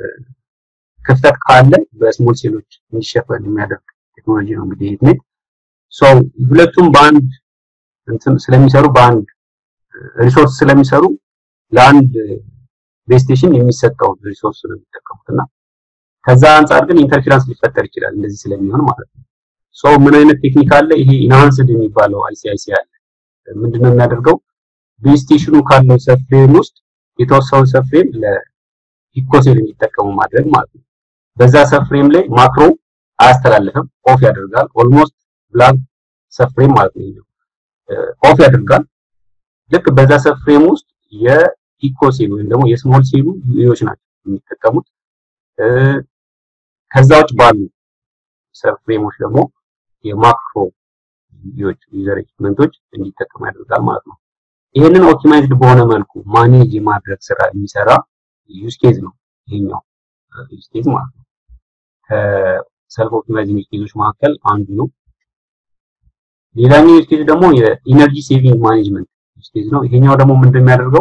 ክፍተት ካለ በስሞል ሴሎች እንዲሸፈን የሚያደርግ ቴክኖሎጂ ነው እንግዲህ ሄትኔት። ሶ ሁለቱም በአንድ እንትን ስለሚሰሩ በአንድ ሪሶርስ ስለሚሰሩ ለአንድ ቤዝ ስቴሽን የሚሰጠው ሪሶርስ ነው የሚጠቀሙት እና ከዛ አንጻር ግን ኢንተርፌራንስ ሊፈጠር ይችላል እንደዚህ ስለሚሆን ማለት ነው። ሶ ምን አይነት ቴክኒክ አለ? ይሄ ኢንሃንስድ የሚባለው አይሲአይሲ አለ። ምንድነው የሚያደርገው? ቤዝ ስቴሽኑ ካለው ሰፍሬም ውስጥ የተወሰኑ ሰፍሬም ለፒኮሴል እንዲጠቀሙ ማድረግ ማለት ነው። በዛ ሰፍሬም ላይ ማክሮ አያስተላልፍም፣ ኦፍ ያደርጋል። ኦልሞስት ብላንክ ሰፍሬም ማለት ነው። ኦፍ ያደርጋል። ልክ በዛ ሰፍሬም ውስጥ የፒኮሴል ወይም ደግሞ የስሞል ሴሉ ዩኤዎች ናቸው የሚጠቀሙት። ከዛ ውጭ ባሉ ሰፍሬሞች ደግሞ የማክሮ ዩዘር ኤክስፔሪመንቶች እንዲጠቀሙ ያደርጋል ማለት ነው። ይህንን ኦፕቲማይዝድ በሆነ መልኩ ማኔጅ የማድረግ ስራ የሚሰራ ዩዝ ኬዝ ነው ይሄኛው ዩዝ ኬዝ ማለት ነው። ከሰልፍ ኦፕቲማይዚንግ ዩዝ ኬዞች መካከል አንዱ ነው። ሌላኛው ዩዝ ኬዝ ደግሞ የኢነርጂ ሴቪንግ ማኔጅመንት ዩዝ ኬዝ ነው። ይሄኛው ደግሞ ምንድን የሚያደርገው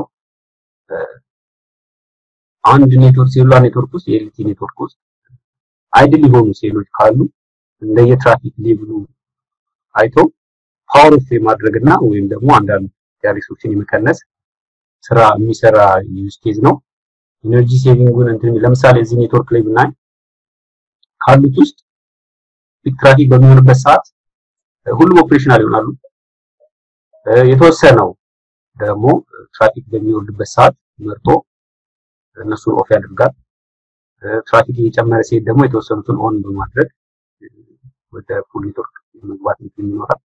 አንድ ኔትወርክ ሴሉላር ኔትወርክ ውስጥ የኤልቲ ኔትወርክ ውስጥ አይድል የሆኑ ሴሎች ካሉ እንደየትራፊክ ሌቭሉ አይቶ ፓወር ኦፍ የማድረግና ወይም ደግሞ አንዳንድ ሪሶርችን የመቀነስ ስራ የሚሰራ ዩዝ ኬዝ ነው። ኢነርጂ ሴቪንጉን እንትን ለምሳሌ እዚህ ኔትወርክ ላይ ብናይ ካሉት ውስጥ ፒክ ትራፊክ በሚሆንበት ሰዓት ሁሉም ኦፕሬሽናል ይሆናሉ። የተወሰነው ደግሞ ትራፊክ በሚወርድበት ሰዓት መርጦ እነሱን ኦፍ ያደርጋል። ትራፊክ እየጨመረ ሲሄድ ደግሞ የተወሰኑትን ኦን በማድረግ ወደ ፉል ኔትወርክ መግባት እንትን ይኖራል።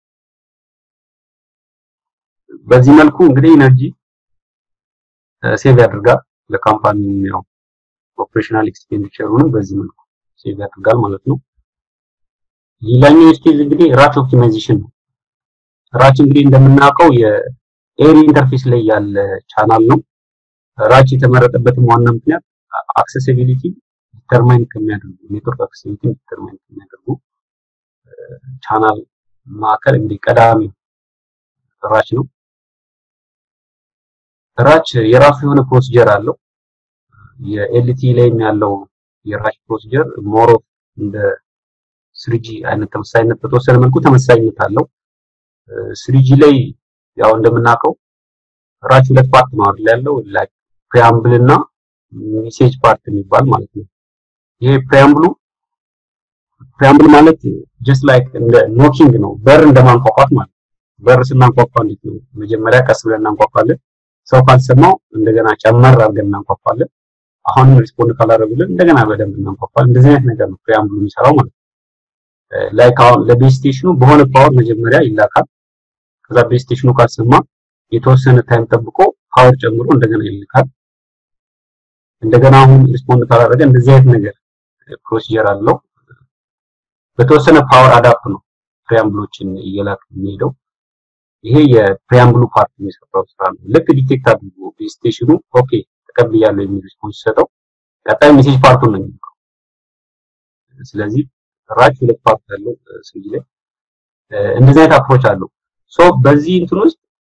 በዚህ መልኩ እንግዲህ ኢነርጂ ሴቭ ያደርጋል። ለካምፓኒ ያው ኦፕሬሽናል ኤክስፔንዲቸሩንም በዚህ መልኩ ሴቭ ያደርጋል ማለት ነው። ሌላኛው ዩዝ ኬዝ እንግዲህ ራች ኦፕቲማይዜሽን ነው። ራች እንግዲህ እንደምናውቀው የኤሪ ኢንተርፌስ ላይ ያለ ቻናል ነው። ራች የተመረጠበትም ዋና ምክንያት አክሴሲቢሊቲ ዲተርማይን ከሚያደርጉ ኔትወርክ አክሴሲቢሊቲ ዲተርማይን ከሚያደርጉ ቻናል ማዕከል እንግዲህ ቀዳሚ ራች ነው። ራች የራሱ የሆነ ፕሮሲጀር አለው። የኤልቲ ላይም ያለው የራች ፕሮሲጀር ሞር ኦፍ እንደ ስሪጂ አይነት ተመሳሳይነት በተወሰነ መልኩ ተመሳሳይነት አለው። ስሪጂ ላይ ያው እንደምናውቀው ራች ሁለት ፓርት ነው አይደል ያለው ላይክ ፕሪያምብል እና ሜሴጅ ፓርት የሚባል ማለት ነው። ይሄ ፕሪያምብሉ ፕሪያምብል ማለት ጀስት ላይክ እንደ ኖኪንግ ነው፣ በር እንደማንኳኳት ማለት በር ስናንኳኳ እንዴት ነው? መጀመሪያ ቀስ ብለን እናንኳኳለን። ሰው ካልሰማው እንደገና ጨመር አድርገን እናንኳኳለን። አሁንም ሪስፖንድ ካላደረጉልን እንደገና በደንብ እናንኳኳለን። እንደዚህ አይነት ነገር ነው ፕሪያምብሉ የሚሰራው ማለት ነው። ላይክ አሁን ለቤዝ ስቴሽኑ በሆነ ፓወር መጀመሪያ ይላካል። ከዛ ቤዝ ስቴሽኑ ካልሰማ የተወሰነ ታይም ጠብቆ ፓወር ጨምሮ እንደገና ይልካል። እንደገና አሁን ሪስፖንድ ካላደረገ እንደዚህ አይነት ነገር ፕሮሲጀር አለው። በተወሰነ ፓወር አዳፕ ነው ፕሪያምብሎችን እየላክ የሚሄደው። ይሄ የፕሪያምብሉ ፓርት የሚሰራው ስራ ነው። ልክ ዲቴክት አድርጎ ቤዝ ስቴሽኑ ኦኬ ተቀብያለሁ የሚል ሪስፖንስ ሲሰጠው ቀጣይ ሜሴጅ ፓርቱን ነው የሚልከው። ስለዚህ ራች ሁለት ፓርት ያለው ስልጅ ላይ እንደዚህ አይነት አፕሮች አለው። ሶ በዚህ እንትን ውስጥ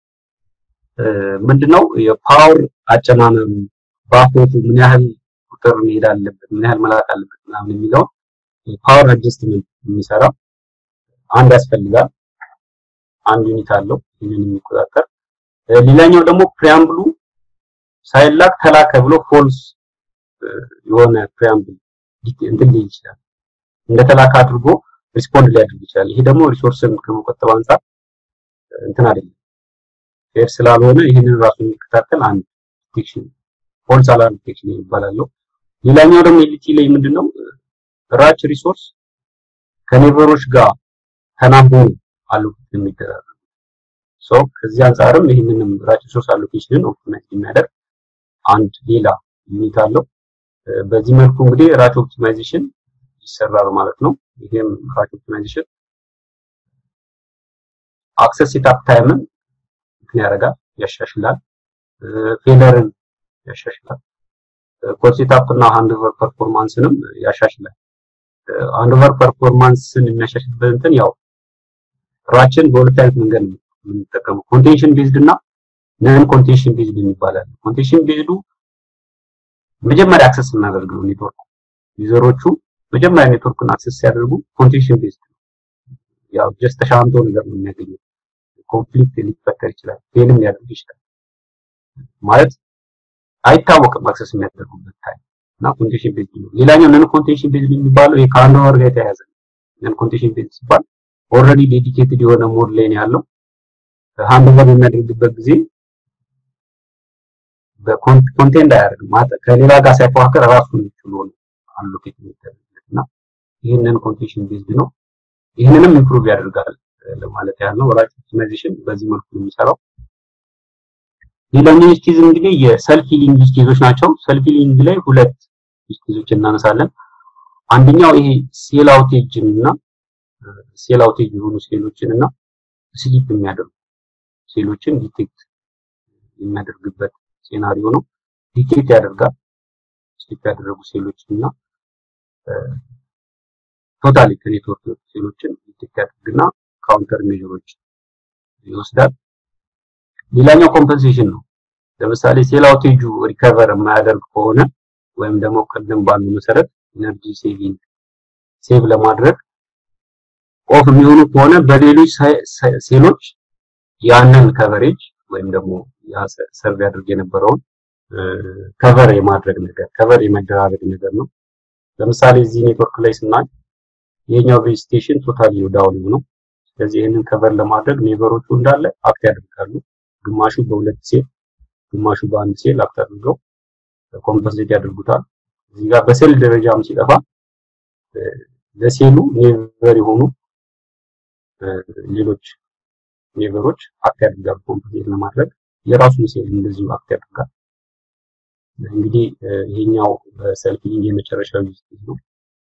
ምንድነው የፓወር አጨናነም ባፎቱ ምን ያህል ቁጥር መሄድ አለበት፣ ምን ያህል መላክ አለበት ምናምን የሚለው ፓወር አጀስትመንት የሚሰራ አንድ ያስፈልጋል። አንድ ዩኒት አለው ይህንን የሚቆጣጠር። ሌላኛው ደግሞ ፕሪያምብሉ ሳይላክ ተላከ ብሎ ፎልስ የሆነ ፕሪያምብል እንትን ሊል ይችላል። እንደተላከ አድርጎ ሪስፖንድ ሊያደርግ ይችላል። ይሄ ደግሞ ሪሶርስን ከመቆጠብ አንጻር እንትን አይደለም ፌር ስላልሆነ ይህንን ራሱ የሚከታተል አንድ ዲቴክሽን ፎልስ አላርም ዲቴክሽን ይባላል። ሌላኛው ደግሞ ኤልቲ ላይ ምንድነው ራች ሪሶርስ ከኔቨሮች ጋር ተናቦ አሎኬት የሚደረግ ሶ ከዚህ አንጻርም ይህንንም ራች ሪሶርስ አሎኬሽንን ኦፕቲማይዝ የሚያደርግ አንድ ሌላ ዩኒት አለው። በዚህ መልኩ እንግዲህ ራች ኦፕቲማይዜሽን ይሰራል ማለት ነው። ይሄም ራች ኦፕቲማይዜሽን አክሰስ ሴትአፕ ታይምን እንትን ያደርጋል፣ ያሻሽላል። ፌለርን ያሻሽላል። ኮድ ሴትአፕ እና ሃንድኦቨር ፐርፎርማንስንም ያሻሽላል። ሃንድኦቨር ፐርፎርማንስን የሚያሻሽልበት እንትን ያው ራችን በሁለት አይነት መንገድ ነው የምንጠቀመው። ኮንቴንሽን ቤዝድ እና ነን ኮንቴንሽን ቤዝድ የሚባላል። ኮንቴንሽን ቤዝዱ መጀመሪያ አክሰስ እናደርግ ነው ኔትወርኩ ዩዘሮቹ መጀመሪያ ኔትወርኩን አክሰስ ሲያደርጉ ኮንቴንሽን ቤዝድ ነው። ያው ጀስት ተሻምቶ ነገር ነው የሚያገኘው። ኮንፍሊክት ሊፈጠር ይችላል፣ ፌልም ሊያደርግ ይችላል። ማለት አይታወቅም አክሰስ የሚያደርጉበት ታይም እና ኮንቴንሽን ቤዝድ ነው። ሌላኛው ነን ኮንቴንሽን ቤዝድ የሚባለው ይሄ ከአንድ ወር ጋር የተያያዘ ነው። ነን ኮንቴንሽን ቤዝድ ሲባል ኦልሬዲ ዴዲኬትድ የሆነ ሞድ ላይ ነው ያለው። ሃንድ ኦቨር የሚያደርግበት ጊዜ በኮንቴንት አያደርግም ማለት ከሌላ ጋር ሳይፎካከር ራሱን ችሎ ነው አሎኬት የሚደረግለት እና ይህንን ኮንቴንሽን ቤዝድ ነው። ይህንንም ኢምፕሩቭ ያደርጋል ለማለት ያህል ነው። ራች ኦፕቲማይዜሽን በዚህ መልኩ ነው የሚሰራው። ሌላኛው ዩዝ ኬዝ እንግዲህ የሰልፍ ሂሊንግ ዩዝ ኬዞች ናቸው። ሰልፍ ሂሊንግ ላይ ሁለት ዩዝ ኬዞች እናነሳለን። አንደኛው ይሄ ሴል አውቴጅን እና ሴል አውቴጅ የሆኑ ሴሎችን እና ስሊፕ የሚያደርጉ ሴሎችን ዲቴክት የሚያደርግበት ሴናሪዮ ነው። ዲቴክት ያደርጋል ስሊፕ ያደረጉ ሴሎችን እና ቶታሊ ከኔትወርክ የወጡ ሴሎችን ዲቴክት ያደርግና ካውንተር ሜዥሮች ይወስዳል። ሌላኛው ኮምፐንሴሽን ነው። ለምሳሌ ሴል አውቴጁ ሪከቨር የማያደርግ ከሆነ ወይም ደግሞ ቅድም ባሉ መሰረት ኢነርጂ ሴቪንግ ሴቭ ለማድረግ ኦፍ የሚሆኑ ከሆነ በሌሎች ሴሎች ያንን ከቨሬጅ ወይም ደግሞ ሰርቭ ያደርግ የነበረውን ከቨር የማድረግ ነገር ከቨር የመደራረግ ነገር ነው። ለምሳሌ እዚህ ኔትወርክ ላይ ስናይ ይሄኛው ቤዝ ስቴሽን ቶታሊ ዳውን ነው። ስለዚህ ይህንን ከቨር ለማድረግ ኔቨሮቹ እንዳለ አክት ያደርጋሉ። ግማሹ በሁለት ሴል ግማሹ በአንድ ሴል አክት አድርገው ኮምፐንሴት ያደርጉታል። እዚህ ጋር በሴል ደረጃም ሲጠፋ ለሴሉ ኔቨር የሆኑ ሌሎች ኔቨሮች አክት ያደርጋሉ ኮምፐንሴት ለማድረግ የራሱን ሴል እንደዚሁ አክት ያደርጋል። እንግዲህ ይሄኛው በሰልፍ ሊንክ የመጨረሻው ዩዝ ነው።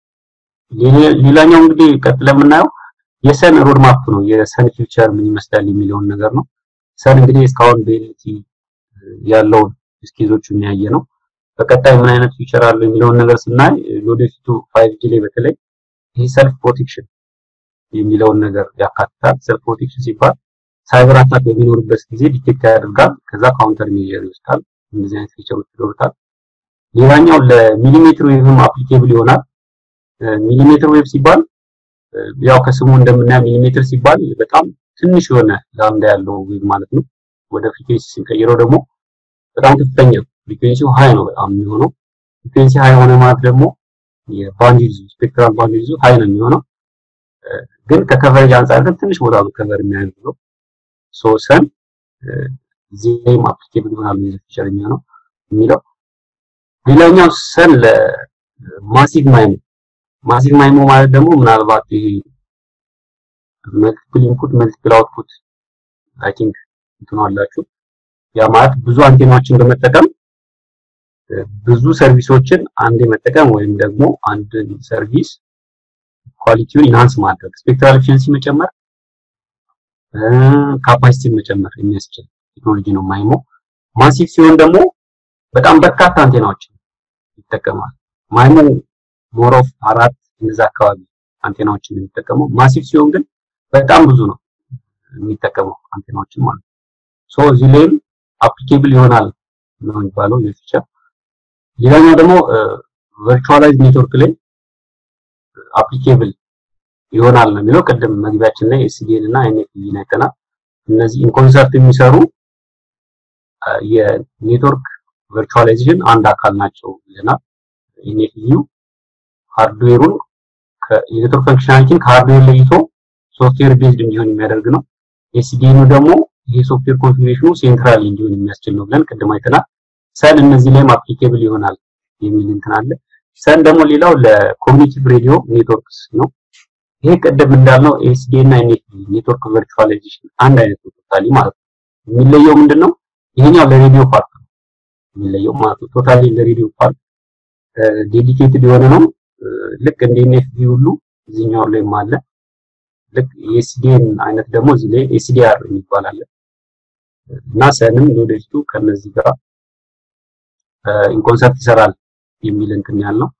ሌላኛው እንግዲህ ቀጥለ የምናየው የሰን ሮድማፕ ነው። የሰን ፊውቸር ምን ይመስላል የሚለውን ነገር ነው። ሰን እንግዲህ እስካሁን በኤልቲ ያለውን ስኬዞቹን ያየ ነው። በቀጣይ ምን አይነት ፊውቸር አለው የሚለውን ነገር ስናይ ለወደፊቱ 5G ላይ በተለይ ይሄ ሰልፍ ፕሮቴክሽን የሚለውን ነገር ያካትታል። ሰልፍ ፕሮቴክሽን ሲባል ሳይበር አታክ በሚኖርበት ጊዜ ዲቴክት ያደርጋል፣ ከዛ ካውንተር ሜዥር ይወስዳል። እንደዚህ አይነት ፊቸሮች ይኖሩታል። ሌላኛው ለሚሊሜትር ዌቭም አፕሊኬብል ይሆናል። ሚሊሜትር ዌቭ ሲባል ያው ከስሙ እንደምናየው ሚሊሜትር ሲባል በጣም ትንሽ የሆነ ላምዳ ያለው ዌቭ ማለት ነው። ወደ ፍሪኩዌንሲ ስንቀይረው ደግሞ በጣም ከፍተኛ ፍሪኩዌንሲው ሃይ ነው በጣም የሚሆነው። ፍሪኩዌንሲ ሃይ ሆነ ማለት ደግሞ የባንዲዝ ስፔክትራል ባንዲዙ ሃይ ነው የሚሆነው። ግን ከከቨሬጅ አንጻር ግን ትንሽ ቦታ ነው ከቨር የሚያደርገው። ሶ ሰን ዚም አፕሊኬብል ይሆናል ፊቸር የሚሆነው የሚለው ሌላኛው ሰን ለማሲቭ ማይሞ ማሲቭ ማይሞ ማለት ደግሞ ምናልባት ይሄ መልቲፕል ኢንፑት መልቲፕል አውትፑት አይ ቲንክ እንትኑ አላችሁ ያ ማለት ብዙ አንቴናዎችን በመጠቀም ብዙ ሰርቪሶችን አንዴ መጠቀም ወይም ደግሞ አንድን ሰርቪስ ኳሊቲውን ኢንሃንስ ማድረግ ስፔክትራል ኤፊሽንሲ መጨመር ካፓሲቲ መጨመር የሚያስችል ቴክኖሎጂ ነው ማይሞ። ማሲቭ ሲሆን ደግሞ በጣም በርካታ አንቴናዎችን ይጠቀማል። ማይሞ ሞር ኦፍ አራት እነዛ አካባቢ አንቴናዎችን የሚጠቀመው ማሲቭ ሲሆን ግን በጣም ብዙ ነው የሚጠቀመው አንቴናዎችን ማለት ነው። ሶ እዚህ ላይም አፕሊኬብል ይሆናል ነው የሚባለው የፊቸር። ሌላኛው ደግሞ ቨርቹዋላይዝ ኔትወርክ ላይ አፕሊኬብል ይሆናል ነው የሚለው። ቅድም መግቢያችን ላይ ኤስዲኤን እና ኤንኤፍቪን አይተናል። እነዚህ ኢንኮንሰርት የሚሰሩ የኔትወርክ ቨርቹዋላይዜሽን አንድ አካል ናቸው ብለናል። ኤንኤፍቪው ሃርድዌሩን የኔትወርክ ፈንክሽናሊቲን ከሃርድዌር ለይቶ ሶፍትዌር ቤዝድ እንዲሆን የሚያደርግ ነው። ኤስዲኤኑ ደግሞ ይሄ ሶፍትዌር ኮንፊግሬሽኑ ሴንትራሊ እንዲሆን የሚያስችል ነው ብለን ቅድም አይተናል። ሰን እነዚህ ላይም አፕሊኬብል ይሆናል የሚል እንትን አለ። ሰን ደግሞ ሌላው ለኮግኒቲቭ ሬዲዮ ኔትወርክስ ነው። ይሄ ቅድም እንዳልነው ኤስዲ እና ኤንኤፍቪ ኔትወርክ ቨርቹዋላይዜሽን አንድ አይነት ነው ቶታሊ ማለት ነው። የሚለየው ምንድነው? ይሄኛው ለሬዲዮ ፓርት ነው የሚለየው ማለት ነው። ቶታሊ ለሬዲዮ ፓርት ዴዲኬትድ የሆነ ነው። ልክ እንደ ኤንኤፍቪ ሁሉ እዚህኛው ላይም አለ። ልክ የኤስዲኤን አይነት ደግሞ እዚህ ላይ ኤስዲአር የሚባል አለ እና ሰንም ለወደፊቱ ከነዚህ ጋር ኢንኮንሰርት ይሰራል የሚል እንትን ያልነው።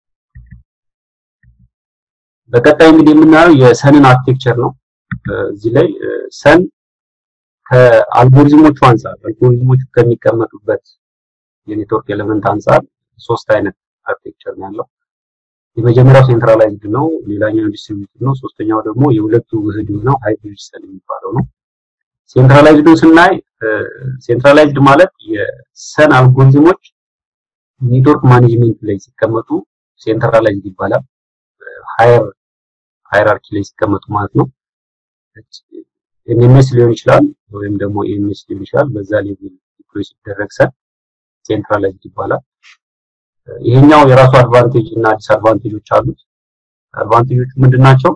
በቀጣይ እንግዲህ የምናየው የሰንን አርኪቴክቸር ነው። እዚህ ላይ ሰን ከአልጎሪዝሞቹ አንጻር አልጎሪዝሞቹ ከሚቀመጡበት የኔትወርክ ኤሌመንት አንጻር ሶስት አይነት አርኪቴክቸር ነው ያለው። የመጀመሪያው ሴንትራላይዝድ ነው፣ ሌላኛው ዲስትሪቢዩትድ ነው፣ ሶስተኛው ደግሞ የሁለቱ ውህድ ነው ሃይብሪድ ሰን የሚባለው ነው። ሴንትራላይዝዱን ስናይ ሴንትራላይዝድ ማለት የሰን አልጎሪዝሞች ኔትወርክ ማኔጅመንት ላይ ሲቀመጡ ሴንትራላይዝድ ይባላል። ሃየር ሃይራርኪ ላይ ሲቀመጡ ማለት ነው። ኤምኤምኤስ ሊሆን ይችላል ወይም ደግሞ ኤምኤስ ሊሆን ይችላል። በዛ ሌቭል ዲፕሎይ ሲደረግ ሰን ሴንትራላይዝድ ይባላል። ይሄኛው የራሱ አድቫንቴጅ እና ዲስአድቫንቴጆች አሉት። አድቫንቴጆቹ ምንድናቸው?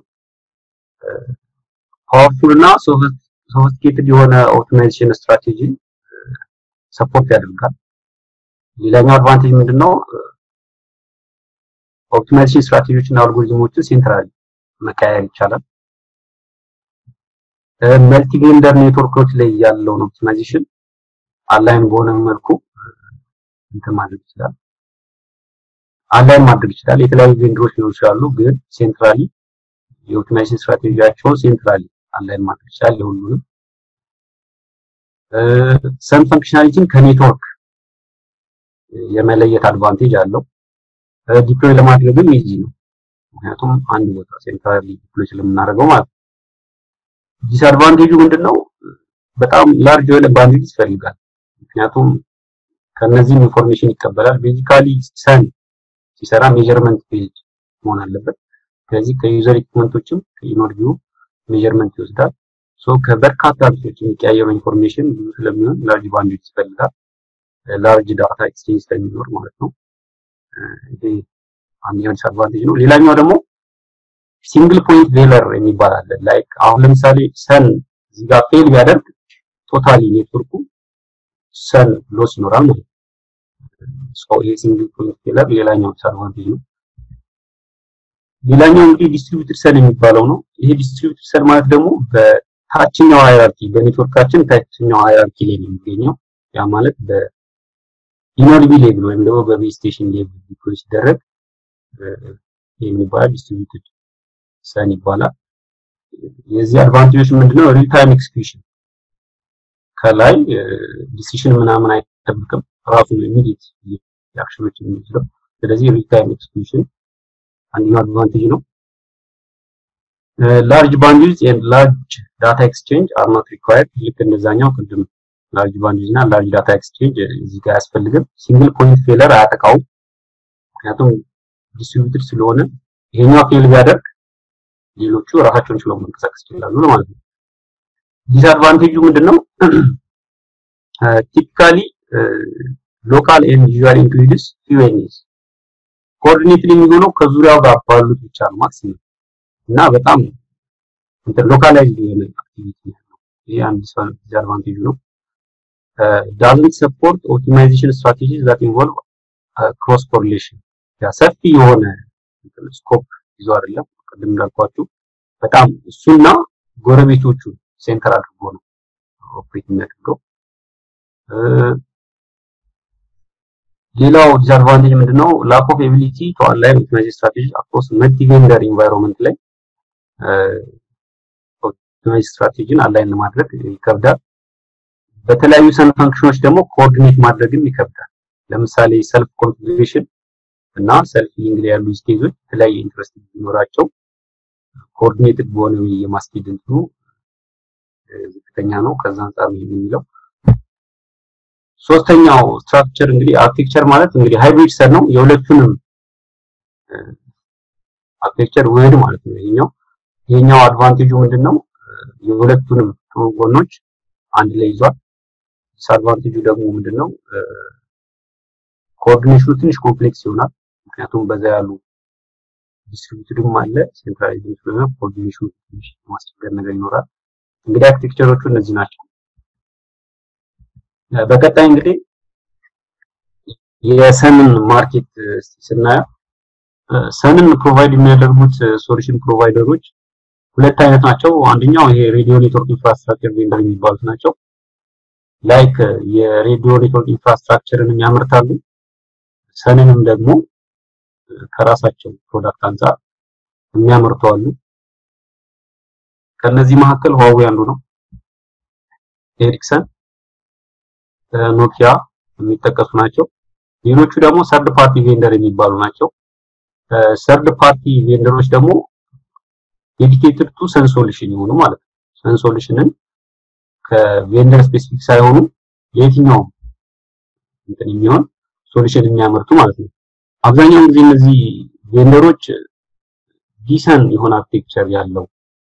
ፓወርፉል እና ሶፊስቲኬትድ የሆነ ኦፕቲማይዜሽን ስትራቴጂ ሰፖርት ያደርጋል። ሌላኛው አድቫንቴጅ ምንድነው? ኦፕቲማይዜሽን ስትራቴጂዎች እና አልጎሪዝሞችን ሴንትራሊ መቀያየር ይቻላል። መልቲ ቬንደር ኔትወርኮች ላይ ያለውን ኦፕቲማይዜሽን አላይን በሆነ መልኩ እንትን ማድረግ ይችላል። አላይን ማድረግ ይችላል። የተለያዩ ቬንደሮች ሊሆኑ ይችላሉ፣ ግን ሴንትራሊ የኦፕቲማይዜሽን ስትራቴጂያቸውን ሴንትራሊ አላይን ማድረግ ይችላል ለሁሉንም። ሰም ፈንክሽናሊቲን ከኔትወርክ የመለየት አድቫንቴጅ አለው። ዲፕሎይ ለማድረግም ኢዚ ነው፣ ምክንያቱም አንድ ቦታ ሴንትራሊ ዲፕሎይ ስለምናደርገው ማለት ነው። ዲስአድቫንቴጁ ምንድነው? በጣም ላርጅ የሆነ ባንድዊድዝ ይፈልጋል። ምክንያቱም ከነዚህም ኢንፎርሜሽን ይቀበላል። ቤዚካሊ ሰን ሲሰራ ሜጀርመንት ፔጅ መሆን አለበት። ስለዚህ ከዩዘር ኢኩመንቶችም ከኢኖርጂው ሜጀርመንት ይወስዳል። ሶ ከበርካታ ብሶች የሚቀያየሩ ኢንፎርሜሽን ብዙ ስለሚሆን ላርጅ ባንድዊድዝ ይፈልጋል። ላርጅ ዳታ ኤክስቼንጅ ስለሚኖር ማለት ነው። ይሄ አንደኛው ዲስአድቫንቴጅ ነው። ሌላኛው ደግሞ ሲንግል ፖይንት ቬለር የሚባል አለ። ላይክ አሁን ለምሳሌ ሰን እዚህ ጋር ፌል ቢያደርግ ቶታሊ ኔትወርኩ ሰን ሎስ ይኖራል ማለት ነው። ሶ ይሄ ሲንግል ፖይንት ፌለር ሌላኛው ዲስአድቫንቴጅ ነው። ሌላኛው እንግዲህ ዲስትሪቢዩትድ ሰን የሚባለው ነው። ይሄ ዲስትሪቢዩትድ ሰን ማለት ደግሞ በታችኛው ሃይራርኪ በኔትወርካችን ታችኛው ሃይራርኪ ላይ ነው የሚገኘው። ያ ማለት በኢኖርቢ ሌቭል ወይም ደግሞ በቤዝ ስቴሽን ሌቭል ዲፕሎይ ሲደረግ የሚባል ዲስትሪቢዩትድ ሰን ይባላል። የዚህ አድቫንቴጆች ምንድነው? ሪል ታይም ኤክስኪዩሽን ከላይ ዲሲሽን ምናምን አይጠብቅም ራሱ ነው ኢሚዲየት አክሽኖች የሚወስደው። ስለዚህ ሪል ታይም ኤክስኪዩሽን አንደኛው አድቫንቴጅ ነው። ላርጅ ባንድዊድዝ ኤንድ ላርጅ ዳታ ኤክስቼንጅ አር ኖት ሪኳየርድ። ልክ እንደዛኛው ቅድም ላርጅ ባንድዊድዝ እና ላርጅ ዳታ ኤክስቼንጅ እዚህ ጋር አያስፈልግም። ሲንግል ፖይንት ፌለር አያጠቃውም። ምክንያቱም ዲስትሪቢዩትድ ስለሆነ ይሄኛው ፌል ቢያደርግ ሌሎቹ ራሳቸውን ችለው መንቀሳቀስ ይችላሉ ማለት ነው። ዲስአድቫንቴጁ ምንድነው? ቲፒካሊ ሎካል ኤንድ ዩዛር ኢንክሉድስ ፊው ኤንኤስ ኮኦርዲኔትድ የሚሆነው ከዙሪያው ጋር ባሉት ብቻ ነው ማክሲመም እና በጣም ሎካላይዝድ የሆነ አክቲቪቲ ነው። ይሄ አንድ ዲስአድቫንቴጁ ነው። ዳዝንት ሰፖርት ኦፕቲማይዜሽን ስትራቴጂስ ዛት ኢንቮልቭ ክሮስ ኮሪሌሽን ያ ሰፊ የሆነ ስኮፕ ይዞ አይደለም። ቅድም እንዳልኳችሁ በጣም እሱና ጎረቤቶቹ ሴንተር አድርጎ ነው ኦፕሬት የሚያደርገው። ሌላው ዲስአድቫንቴጅ ምንድነው? ላክ ኦፍ ኤቢሊቲ ቱ አላይን ኦፕቲማይዜሽን ስትራቴጂ አክሮስ መልቲ ቬንደር ኢንቫይሮንመንት ላይ ኦፕቲማይዜሽን ስትራቴጂን አላይን ለማድረግ ይከብዳል። በተለያዩ ሰን ፈንክሽኖች ደግሞ ኮኦርዲኔት ማድረግም ይከብዳል። ለምሳሌ ሰልፍ ኮንፊግሬሽን እና ሰልፍ ሊንክ ላይ ያሉ ስቴጆች የተለያየ ኢንትረስት ቢኖራቸው ኮኦርዲኔትድ በሆነ የማስኬድ እንትኑ ዝቅተኛ ነው። ከዛ አንጻር ነው የሚለው። ሶስተኛው ስትራክቸር እንግዲህ አርኪቴክቸር ማለት እንግዲህ ሃይብሪድ ሰር ነው። የሁለቱንም አርኪቴክቸር ውህድ ማለት ነው። ይሄኛው ይሄኛው አድቫንቴጁ ምንድነው? የሁለቱንም ጥሩ ጎኖች አንድ ላይ ይዟል። ዲስአድቫንቴጁ ደግሞ ምንድነው? ኮኦርዲኔሽኑ ትንሽ ኮምፕሌክስ ይሆናል። ምክንያቱም በዛ ያሉ ዲስትሪቢዩትድም አለ ሴንትራላይዝድ ስለሆነ ኮኦርዲኔሽኑ ትንሽ ማስቸገር ነገር ይኖራል። እንግዲህ አርኪቴክቸሮቹ እነዚህ ናቸው። በቀጣይ እንግዲህ የሰንን ማርኬት ስናየው ሰንን ፕሮቫይድ የሚያደርጉት ሶሉሽን ፕሮቫይደሮች ሁለት አይነት ናቸው። አንደኛው ይሄ ሬዲዮ ኔትወርክ ኢንፍራስትራክቸር ቬንደር የሚባሉት ናቸው። ላይክ የሬዲዮ ኔትወርክ ኢንፍራስትራክቸርን ያመርታሉ። ሰንንም ደግሞ ከራሳቸው ፕሮዳክት አንጻር የሚያመርቱ አሉ። ከነዚህ መካከል ሁዋዌ አንዱ ነው። ኤሪክሰን፣ ኖኪያ የሚጠቀሱ ናቸው። ሌሎቹ ደግሞ ሰርድ ፓርቲ ቬንደር የሚባሉ ናቸው። ሰርድ ፓርቲ ቬንደሮች ደግሞ ዴዲኬትድ ቱ ሰን ሶሉሽን የሆኑ ማለት ነው። ሰን ሶሉሽንን ከቬንደር ስፔሲፊክ ሳይሆኑ የትኛውም እንትን የሚሆን ሶሉሽን የሚያመርቱ ማለት ነው። አብዛኛውን ጊዜ እነዚህ ቬንደሮች ዲሰን የሆነ አርኪቴክቸር ያለው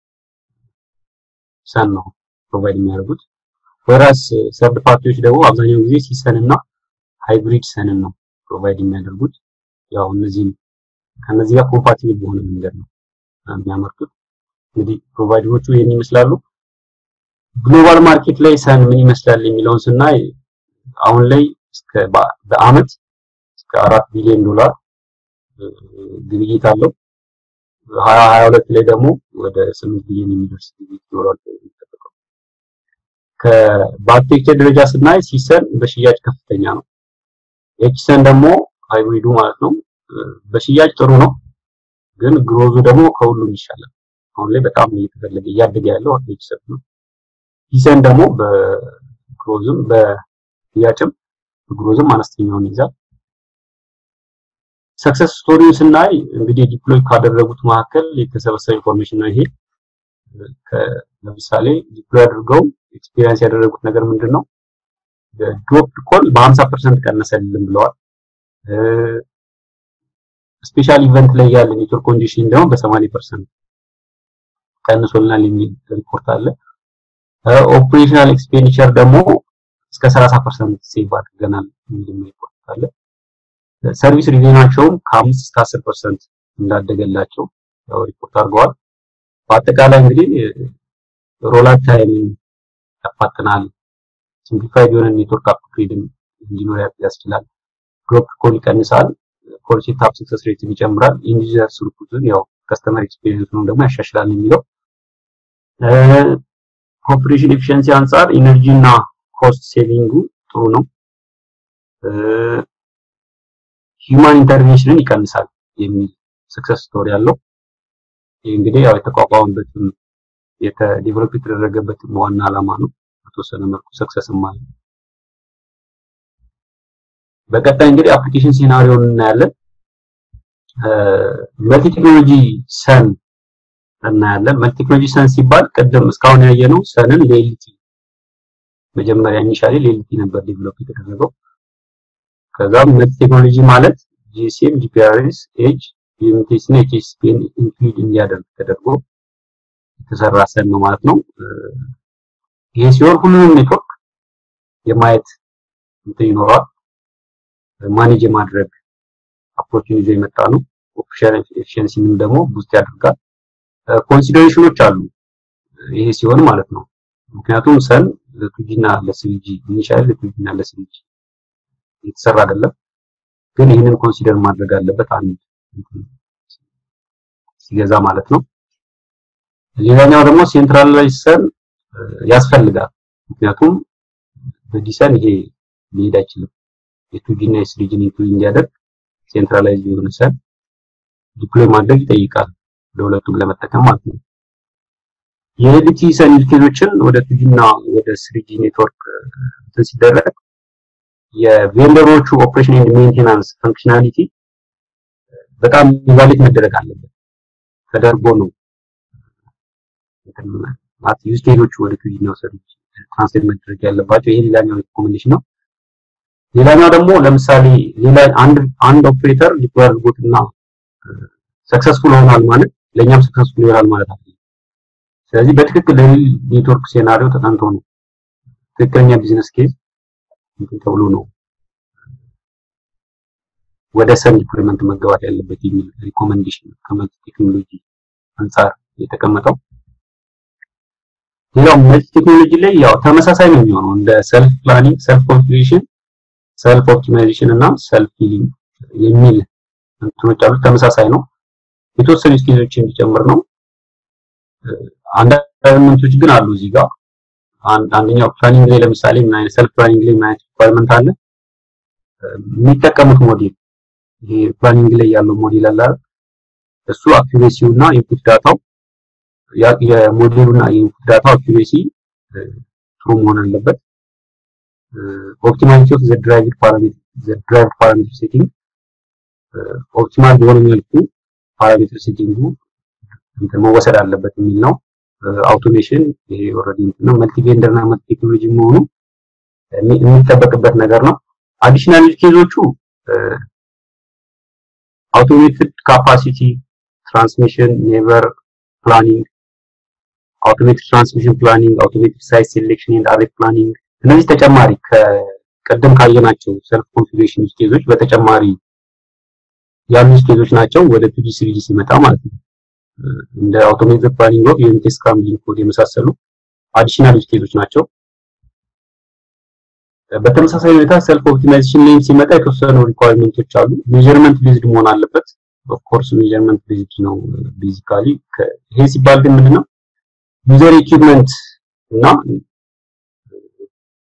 ሰን ነው ፕሮቫይድ የሚያደርጉት። ወራስ ሰርድ ፓርቲዎች ደግሞ አብዛኛውን ጊዜ ሲሰን እና ሃይብሪድ ሰንን ነው ፕሮቫይድ የሚያደርጉት። ያው እነዚህም ከነዚህ ጋር ኮምፓቲብል በሆነ መንገድ ነው የሚያመርቱት። እንግዲህ ፕሮቫይደሮቹ ይህን ይመስላሉ። ግሎባል ማርኬት ላይ ሰን ምን ይመስላል የሚለውን ስናይ አሁን ላይ እስከ በአመት እስከ አራት ቢሊዮን ዶላር ግብይት አለው። ሀያ ሀያ ሁለት ላይ ደግሞ ወደ ስምንት ቢሊዮን የሚደርስ ግብይት ይኖራል የሚጠበቀው። በአርኪቴክቸር ደረጃ ስናይ ሲሰን በሽያጭ ከፍተኛ ነው። ኤችሰን ደግሞ ሃይብሪዱ ማለት ነው በሽያጭ ጥሩ ነው፣ ግን ግሮዙ ደግሞ ከሁሉም ይሻላል። አሁን ላይ በጣም እየተፈለገ እያደገ ያለው ኤችሰን ነው። ሲሰን ደግሞ በግሮዝም በሽያጭም በግሮዝም አነስተኛውን ይዛል። ሰክሰስ ስቶሪውን ስናይ እንግዲህ ዲፕሎይ ካደረጉት መካከል የተሰበሰበ ኢንፎርሜሽን ነው ይሄ። ለምሳሌ ዲፕሎይ አድርገው ኤክስፒሪየንስ ያደረጉት ነገር ምንድን ነው? ድሮፕ ኮል በ50% ቀነሰልን ብለዋል። ስፔሻል ኢቨንት ላይ ያለ ኔትወርክ ኮንዲሽን ደግሞ በ80% ቀንሶልናል የሚል ሪፖርት አለ። ኦፕሬሽናል ኤክስፔንዲቸር ደግሞ እስከ 30% ሴቭ አድርገናል የሚል ሪፖርት አለ። ሰርቪስ ሪቬናቸውም ከ5 እስከ 10% እንዳደገላቸው ያው ሪፖርት አድርገዋል። በአጠቃላይ እንግዲህ ሮላት ታይምን ያፋጥናል፣ ሲምፕሊፋይድ የሆነ ኔትወርክ አፕግሬድን እንዲኖር ያስችላል፣ ድሮፕ ኮል ይቀንሳል፣ ኮል ሴትአፕ ሰክሰስ ሬትን ይጨምራል፣ ኢንዲዩዘር ስሩፑትን ያው ከስተመር ኤክስፒሪየንሱን ደግሞ ያሻሽላል የሚለው ከኦፕሬሽን ኤፊሽንሲ አንጻር ኢነርጂ እና ኮስት ሴቪንጉ ጥሩ ነው። ሂውማን ኢንተርቬንሽንን ይቀንሳል የሚል ሰክሰስ ስቶሪ አለው። ይህ እንግዲህ ያው የተቋቋመበትም የተዴቨሎፕ የተደረገበትም ዋና ዓላማ ነው። በተወሰነ መልኩ ሰክሰስም አለ። በቀጣይ እንግዲህ አፕሊኬሽን ሴናሪዮን እናያለን። መልቲ ቴክኖሎጂ ሰን እናያለን። መልቲ ቴክኖሎጂ ሰን ሲባል ቅድም እስካሁን ያየነው ሰንን ሌሊቲ መጀመሪያ ኢኒሻሊ ሌሊቲ ነበር ዴቨሎፕ የተደረገው። ከዛም መልቲ ቴክኖሎጂ ማለት ጂሲኤም፣ ጂፒአርኤስ፣ ኤጅ፣ ዩኤምቲኤስ እና ኤችኤስፒን ኢንክሉድ እንዲያደርግ ተደርጎ የተሰራ ሰን ነው ማለት ነው። ይሄ ሲሆን ሁሉንም ኔትወርክ የማየት እንትን ይኖረዋል። ማኔጅ የማድረግ አፕሮችን ይዞ የመጣ ነው። ኦፕሬሽን ኤፊሽንሲንም ደግሞ ቡስት ያደርጋል። ኮንሲደሬሽኖች አሉ ይሄ ሲሆን ማለት ነው። ምክንያቱም ሰን ለቱጂ እና ለስሪጂ ኢኒሻሊ ለቱጂ እና ለስሪጂ የተሰራ አይደለም፣ ግን ይህንን ኮንሲደር ማድረግ አለበት አንድ ሲገዛ ማለት ነው። ሌላኛው ደግሞ ሴንትራላይዝ ሰን ያስፈልጋል። ምክንያቱም በዲሰን ይሄ ሊሄድ አይችልም። የቱጂ እና የስሪጂን ኢንክሉድ እንዲያደርግ ሴንትራላይዝ የሆነ ሰን ዲፕሎይ ማድረግ ይጠይቃል ለሁለቱም ለመጠቀም ማለት ነው። የኤልቲ ሰን ዩኒኬቶችን ወደ ቱጂ እና ወደ ስሪጂ ኔትወርክ እንትን ሲደረግ የቬንደሮቹ ኦፕሬሽን ኤንድ ሜንቴናንስ ፈንክሽናሊቲ በጣም ኢቫሉዌት መደረግ አለበት ተደርጎ ነው ማለት ዩዝ ኬዞቹ ወደ ቱጂ እና ስሪጂ ትራንስሌት መደረግ ያለባቸው። ይሄ ሌላኛው ሪኮሜንዴሽን ነው። ሌላኛው ደግሞ ለምሳሌ ሌላ አንድ አንድ ኦፕሬተር ዲፕሎይ አድርጎትና ሰክሰስፉል ሆኗል ማለት ለኛም ሰክሰስፉል ይሆናል ማለት አይደለም። ስለዚህ በትክክል ኔትወርክ ሴናሪዮ ተጠንቶ ነው ትክክለኛ ቢዝነስ ኬዝ እንትን ተብሎ ነው ወደ ሰን ዲፕሎይመንት መገባት ያለበት የሚል ሪኮመንዴሽን ከመልቲ ቴክኖሎጂ አንጻር የተቀመጠው። ሌላው መልቲ ቴክኖሎጂ ላይ ያው ተመሳሳይ ነው የሚሆነው እንደ ሰልፍ ፕላኒንግ፣ ሰልፍ ኮንፊግሬሽን፣ ሰልፍ ኦፕቲማይዜሽን እና ሰልፍ ሂሊንግ የሚል እንትኖች አሉት። ተመሳሳይ ነው። የተወሰኑ ስኬዞች እንዲጨምር ነው። አንዳንድ ኤሌመንቶች ግን አሉ እዚህ ጋር አንደኛው ፕላኒንግ ላይ ለምሳሌ ምን አይነት ሰልፍ ፕላኒንግ ላይ ምን አይነት ሪኳየርመንት አለ የሚጠቀሙት ሞዴል ይሄ ፕላኒንግ ላይ ያለው ሞዴል አለ እሱ አኩሬሲው እና ኢንፑት ዳታው የሞዴሉ እና የኢንፑት ዳታው አኩሬሲ ጥሩ መሆን አለበት። ኦፕቲማሊቲ ኦፍ ዘ ድራይቭድ ፓራሜትር ዘ ድራይቭድ ፓራሜትር ሴቲንግ ኦፕቲማል በሆነ መልኩ ፓራሜትር ሴቲንጉ እንትን መወሰድ አለበት የሚል ነው። አውቶሜሽን ይሄ ኦልሬዲ እንትን ነው። መልቲ ቬንደር እና መልቲ ቴክኖሎጂ መሆኑ የሚጠበቅበት ነገር ነው። አዲሽናል ኬዞቹ አውቶሜትድ ካፓሲቲ ትራንስሚሽን ኔቨር ፕላኒንግ፣ አውቶሜትድ ትራንስሚሽን ፕላኒንግ፣ አውቶሜትድ ሳይት ሴሌክሽን ኤንድ አሬት ፕላኒንግ እነዚህ ተጨማሪ ከቀደም ካየናቸው ሰልፍ ኮንፊግሬሽን ዩዝ ኬዞች በተጨማሪ ያሉ ዩዝ ኬዞች ናቸው ወደ ቱጂ ስሪጂ ሲመጣ ማለት ነው። እንደ አውቶሜትድ ፕላኒንግ ኦፍ ዩኒት ስክራምብሊንግ ኮድ የመሳሰሉ አዲሽናል ዩዝ ኬዞች ናቸው። በተመሳሳይ ሁኔታ ሰልፍ ኦፕቲማይዜሽን ላይ ሲመጣ የተወሰኑ ሪኳየርመንቶች አሉ። ሜዠርመንት ቤዝድ መሆን አለበት። ኦፍ ኮርስ ሜዠርመንት ቤዝድ ነው ቤዚካሊ። ይሄ ሲባል ግን ምንድነው ዩዘር ኢኩዊፕመንት እና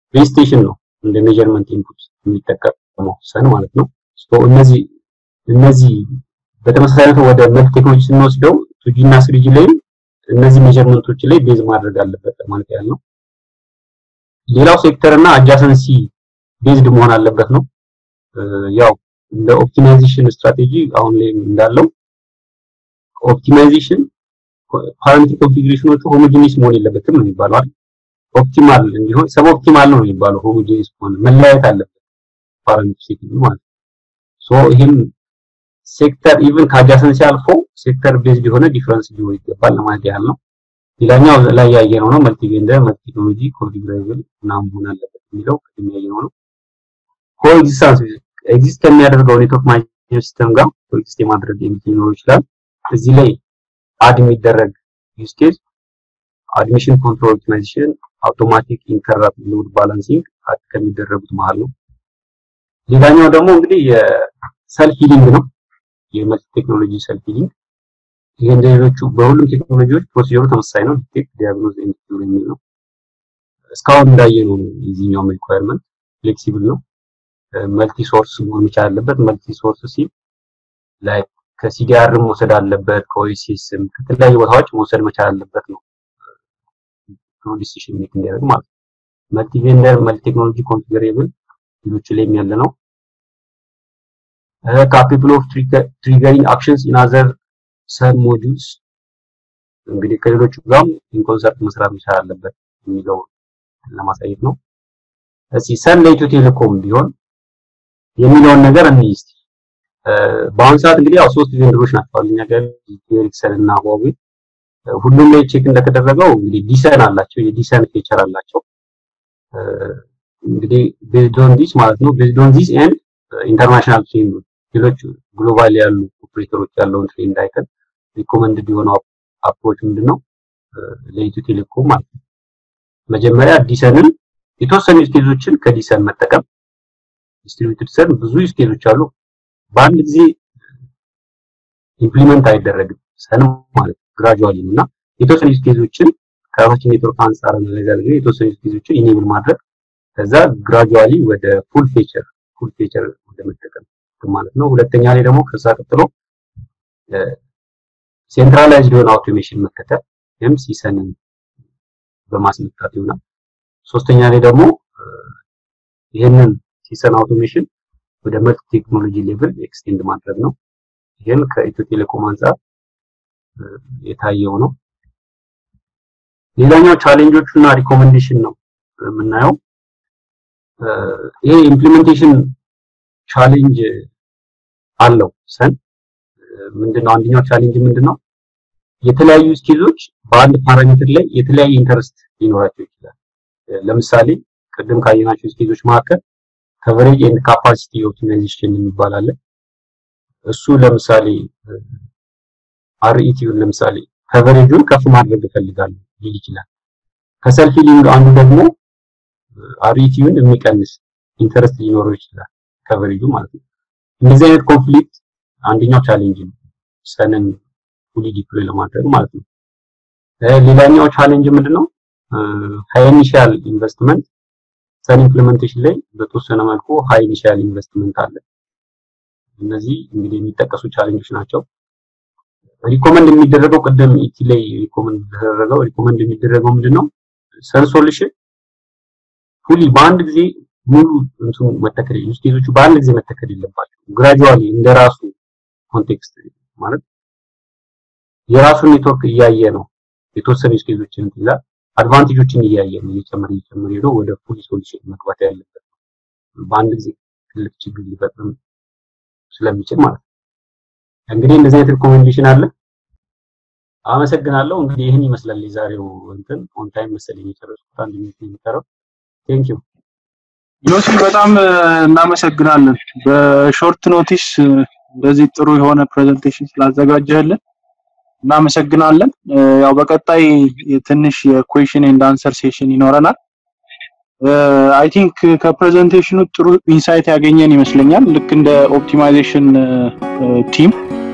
ቤዝ ስቴሽን ነው እንደ ሜጀርመንት ኢንፑት የሚጠቀመው ሰን ማለት ነው። እነዚህ እነዚህ በተመሳሳይ ወደ መልክ ቴክኖሎጂ ስንወስደው ቱጂ እና ስሪጂ ላይ እነዚህ ሜጀርመንቶች ላይ ቤዝ ማድረግ አለበት ማለት ያህል ነው። ሌላው ሴክተር እና አጃሰንሲ ቤዝድ መሆን አለበት ነው። ያው እንደ ኦፕቲማይዜሽን ስትራቴጂ አሁን ላይ እንዳለው ኦፕቲማይዜሽን ፓራሜትር ኮንፊግሬሽኖቹ ሆሞጂኒስ መሆን የለበትም ነው የሚባለው አይደል? ኦፕቲማል እንዲሆን ሰብ ኦፕቲማል ነው የሚባለው ሆሞጂኒስ መሆን መለያየት አለበት ፓራሜትር ሴቲንግ ማለት ነው። ሶ ይህም ሴክተር ኢቭን ከአጃሰንሲ አልፎ ሴክተር ቤዝድ የሆነ ዲፈረንስ ሊሆን ይገባል ለማለት ያህል ነው። ሌላኛው ላይ ያየነው ነው መልቲ ቬንደር መልቲ ቴክኖሎጂ ኮንፊግሬብል ምናምን መሆን አለበት የሚለው ቅድም ያየነው ነው። ኮኤግዚስታንስ ኤግዚስት ከሚያደርገው ኔትወርክ ማኔጅመንት ሲስተም ጋር ኮኤግዚስት የማድረግ የሚችል ሊኖር ይችላል። እዚህ ላይ አድ የሚደረግ ዩዝ ኬዝ አድሚሽን ኮንትሮል ኦፕቲማይዜሽን፣ አውቶማቲክ ኢንተራፕት ሎድ ባላንሲንግ አድ ከሚደረጉት መሀል ነው። ሌላኛው ደግሞ እንግዲህ የሰልፍ ሂሊንግ ነው። የመልቲ ቴክኖሎጂ ሰልፍ ሂሊንግ ይሄ እንደ ሌሎቹ በሁሉም ቴክኖሎጂዎች ፕሮሲጀሩ ተመሳሳይ ነው። ዲቴክት ዲያግኖዝ ኤንድ ኪውር የሚል ነው። እስካሁን እንዳየነው ነው። የዚህኛውም ሪኳየርመንት ፍሌክሲብል ነው። መልቲ ሶርስ መሆን መቻል አለበት። መልቲ ሶርስ ሲል ላይ ከሲዲአር መውሰድ አለበት፣ ከኦኤስኤስም ከተለያዩ ቦታዎች መውሰድ መቻል አለበት ነው ዲሲሽን ሜክ እንዲያደርግ ማለት ነው። መልቲ ቬንደር መልቲ ቴክኖሎጂ ኮንፊገሬብል ሌሎች ላይም ያለ ነው። ካፒብል ኦፍ ትሪገሪንግ አክሽንስ ኢን አዘር ሰን ሞጁልስ እንግዲህ ከሌሎቹ ጋርም ኢንኮንሰርት መስራት መቻል አለበት የሚለው ለማሳየት ነው። እስኪ ሰን ለኢትዮ ቴሌኮም ቢሆን የሚለውን ነገር እንይ እስቲ። በአሁኑ ሰዓት እንግዲህ ያው ሶስት ቬንደሮች ናቸው እኛ ጋር ኤሪክሰን እና ሁዋዌ። ሁሉም ላይ ቼክ እንደተደረገው እንግዲህ ዲሰን አላቸው፣ የዲሰን ፊቸር አላቸው። እንግዲህ ቤዝድ ኦን ዲስ ማለት ነው ቤዝድ ኦን ዲስ ኤንድ ኢንተርናሽናል ትሬንድ ሌሎች ግሎባል ያሉ ኦፕሬተሮች ያለውን ትሬንድ አይተን ሪኮመንድድ የሆነው አፕሮች ምንድነው ለኢትዮ ቴሌኮም ማለት ነው። መጀመሪያ ዲሰንን የተወሰኑ ስኬዞችን ከዲሰን መጠቀም ዲስትሪቢዩትድ ሰን ብዙ ስኬዞች አሉ። በአንድ ጊዜ ኢምፕሊመንት አይደረግም ሰን ማለት ግራጁዋሊ ነው እና የተወሰኑ ስኬዞችን ከራሳችን ኔትወርክ አንጻር አናላይዝ አድርገን የተወሰኑ ስኬዞችን ኢኔብል ማድረግ ከዛ ግራጁዋሊ ወደ ፉል ፌቸር ፉል ፌቸር ወደ መጠቀም ማለት ነው። ሁለተኛ ላይ ደግሞ ከዛ ቀጥሎ ሴንትራላይዝድ የሆነ አውቶሜሽን መከተል ወይም ሲሰንን በማስመጣት ይሆናል። ሶስተኛ ላይ ደግሞ ይህንን ሲሰን አውቶሜሽን ወደ መልቲ ቴክኖሎጂ ሌቭል ኤክስቴንድ ማድረግ ነው። ይህን ከኢትዮ ቴሌኮም አንጻር የታየው ነው። ሌላኛው ቻሌንጆቹ እና ሪኮሜንዴሽን ነው የምናየው። ይሄ ኢምፕሊሜንቴሽን ቻሌንጅ አለው ሰን ምንድነው? አንደኛው ቻሌንጅ ምንድነው? የተለያዩ ስኪዞች በአንድ ፓራሜትር ላይ የተለያየ ኢንተረስት ሊኖራቸው ይችላል። ለምሳሌ ቅድም ካየናቸው ስኪዞች መካከል ከቨሬጅ ኤንድ ካፓሲቲ ኦፕቲማይዜሽን የሚባል አለ። እሱ ለምሳሌ አርኢቲውን ለምሳሌ ከቨሬጁን ከፍ ማድረግ እፈልጋለሁ ሊል ይችላል። ከሰልፍ ሂሊንግ አንዱ ደግሞ አርኢቲውን የሚቀንስ ኢንተረስት ሊኖረው ይችላል ከቨሬጁ ማለት ነው። እንደዚህ አይነት ኮንፍሊክት አንደኛው ቻሌንጅ ነው ሰንን ፉሊ ዲፕሎይ ለማድረግ ማለት ነው። ሌላኛው ቻሌንጅ ምንድነው? ሃይ ኢኒሺያል ኢንቨስትመንት ሰን ኢምፕሊሜንቴሽን ላይ በተወሰነ መልኩ ሃይ ኢኒሺያል ኢንቨስትመንት አለ። እነዚህ እንግዲህ የሚጠቀሱ ቻሌንጆች ናቸው። ሪኮመንድ የሚደረገው ቅድም ኢቲ ላይ ሪኮመንድ የተደረገው ሪኮመንድ የሚደረገው ምንድነው? ሰን ሶሉሽን ፉሊ በአንድ ጊዜ ሙሉ እንትኑ መተከል ዩዝ ኬዞቹ በአንድ ጊዜ መተከል የለባቸው። ግራጁዋሊ እንደራሱ ኮንቴክስት ማለት የራሱን ኔትወርክ እያየ ነው የተወሰኑ ዩዝ ኬዞችን ይላል። አድቫንቴጆችን እያየ ነው እየጨመረ እየጨመረ ሄዶ ወደ ፉል ሶሉሽን መግባት ያለበት በአንድ ጊዜ ትልቅ ችግር ሊፈጥር ስለሚችል ማለት ነው። እንግዲህ እንደዚህ አይነት ሪኮሜንዴሽን አለ። አመሰግናለሁ። እንግዲህ ይህን ይመስላል የዛሬው እንትን ኦን ታይም መሰለኝ የጨረስኩት አንድ ሚኒት ነው የሚቀረው። ቴንክ ዩ ዮሲ በጣም እናመሰግናለን። በሾርት ኖቲስ እንደዚህ ጥሩ የሆነ ፕሬዘንቴሽን ስላዘጋጀህልን እናመሰግናለን። ያው በቀጣይ ትንሽ የኩዌሽን ኤንድ አንሰር ሴሽን ይኖረናል። አይ ቲንክ ከፕሬዘንቴሽኑ ጥሩ ኢንሳይት ያገኘን ይመስለኛል። ልክ እንደ ኦፕቲማይዜሽን ቲም